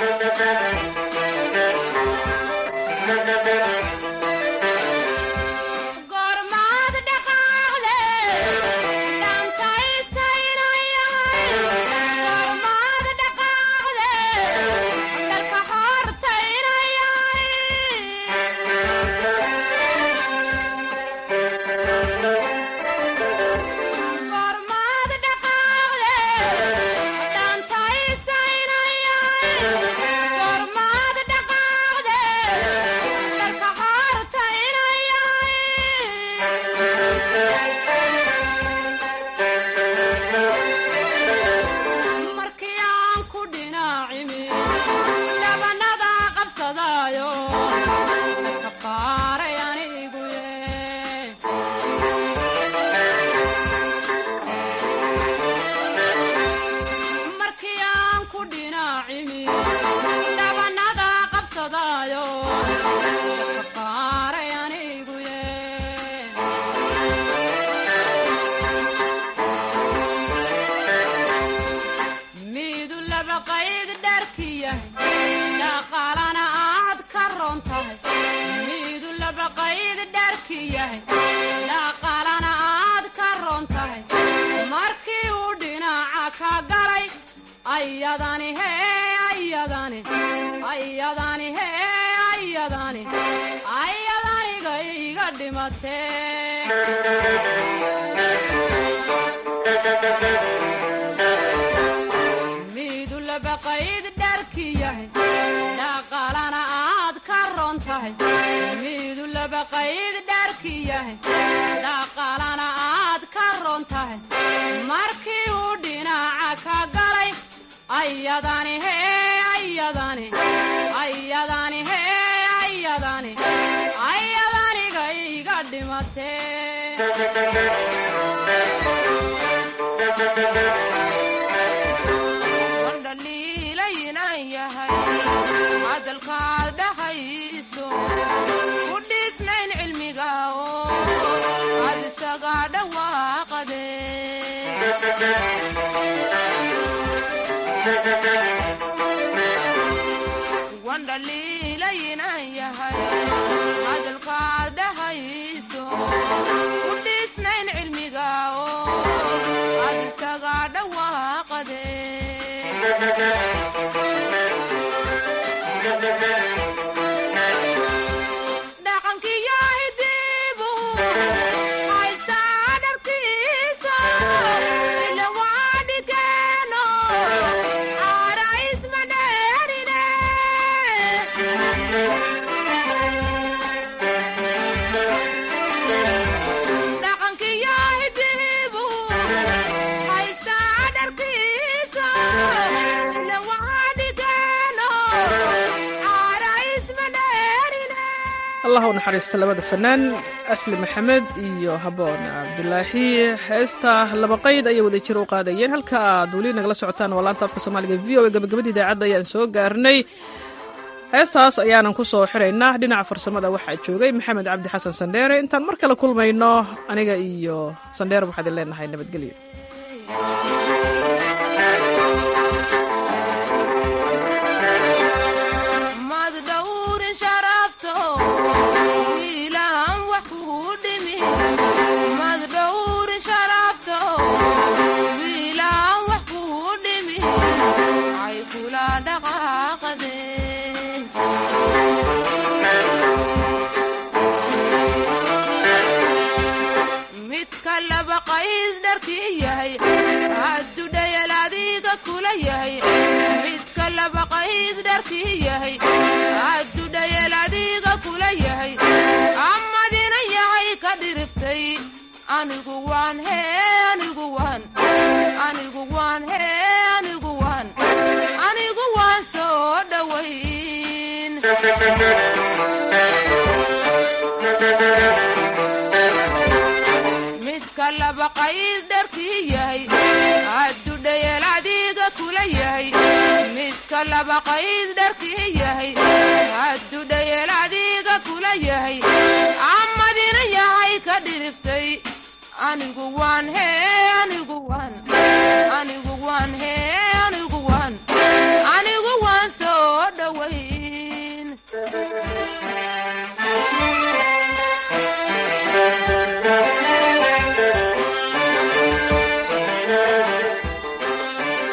allah u naxariista labada fanaan asli maxamed iyo haboon cabdulaahi heesta labaqayd ayay wada jir u qaadayeen halka aad weli nagala socotaan waa laanta afka soomaaliga v o a gabagabada idaacadda ayaan soo gaarnay heestaas ayaanan ku soo xiraynaa dhinaca farsamada waxaa joogay maxamed cabdi xasan sandheere intaan mar kale kulmayno aniga iyo sandheere waxaad in leenahay nabadgelyo midka labaqayd dharkii yahay addudhayeel adiga kula yahay amadina yahay ka dhiriftay anigu waan hee anigu waan anigu waan hee anigu waan anigu waan soo dhowayn midka labaqayd dharkii yahay addudhayeel adiga kula yahay midka labaqayd dharkii yahay addudhayeel adiga kula yahay amadina yahay ka dhiriftay anigu waan hee anigu waan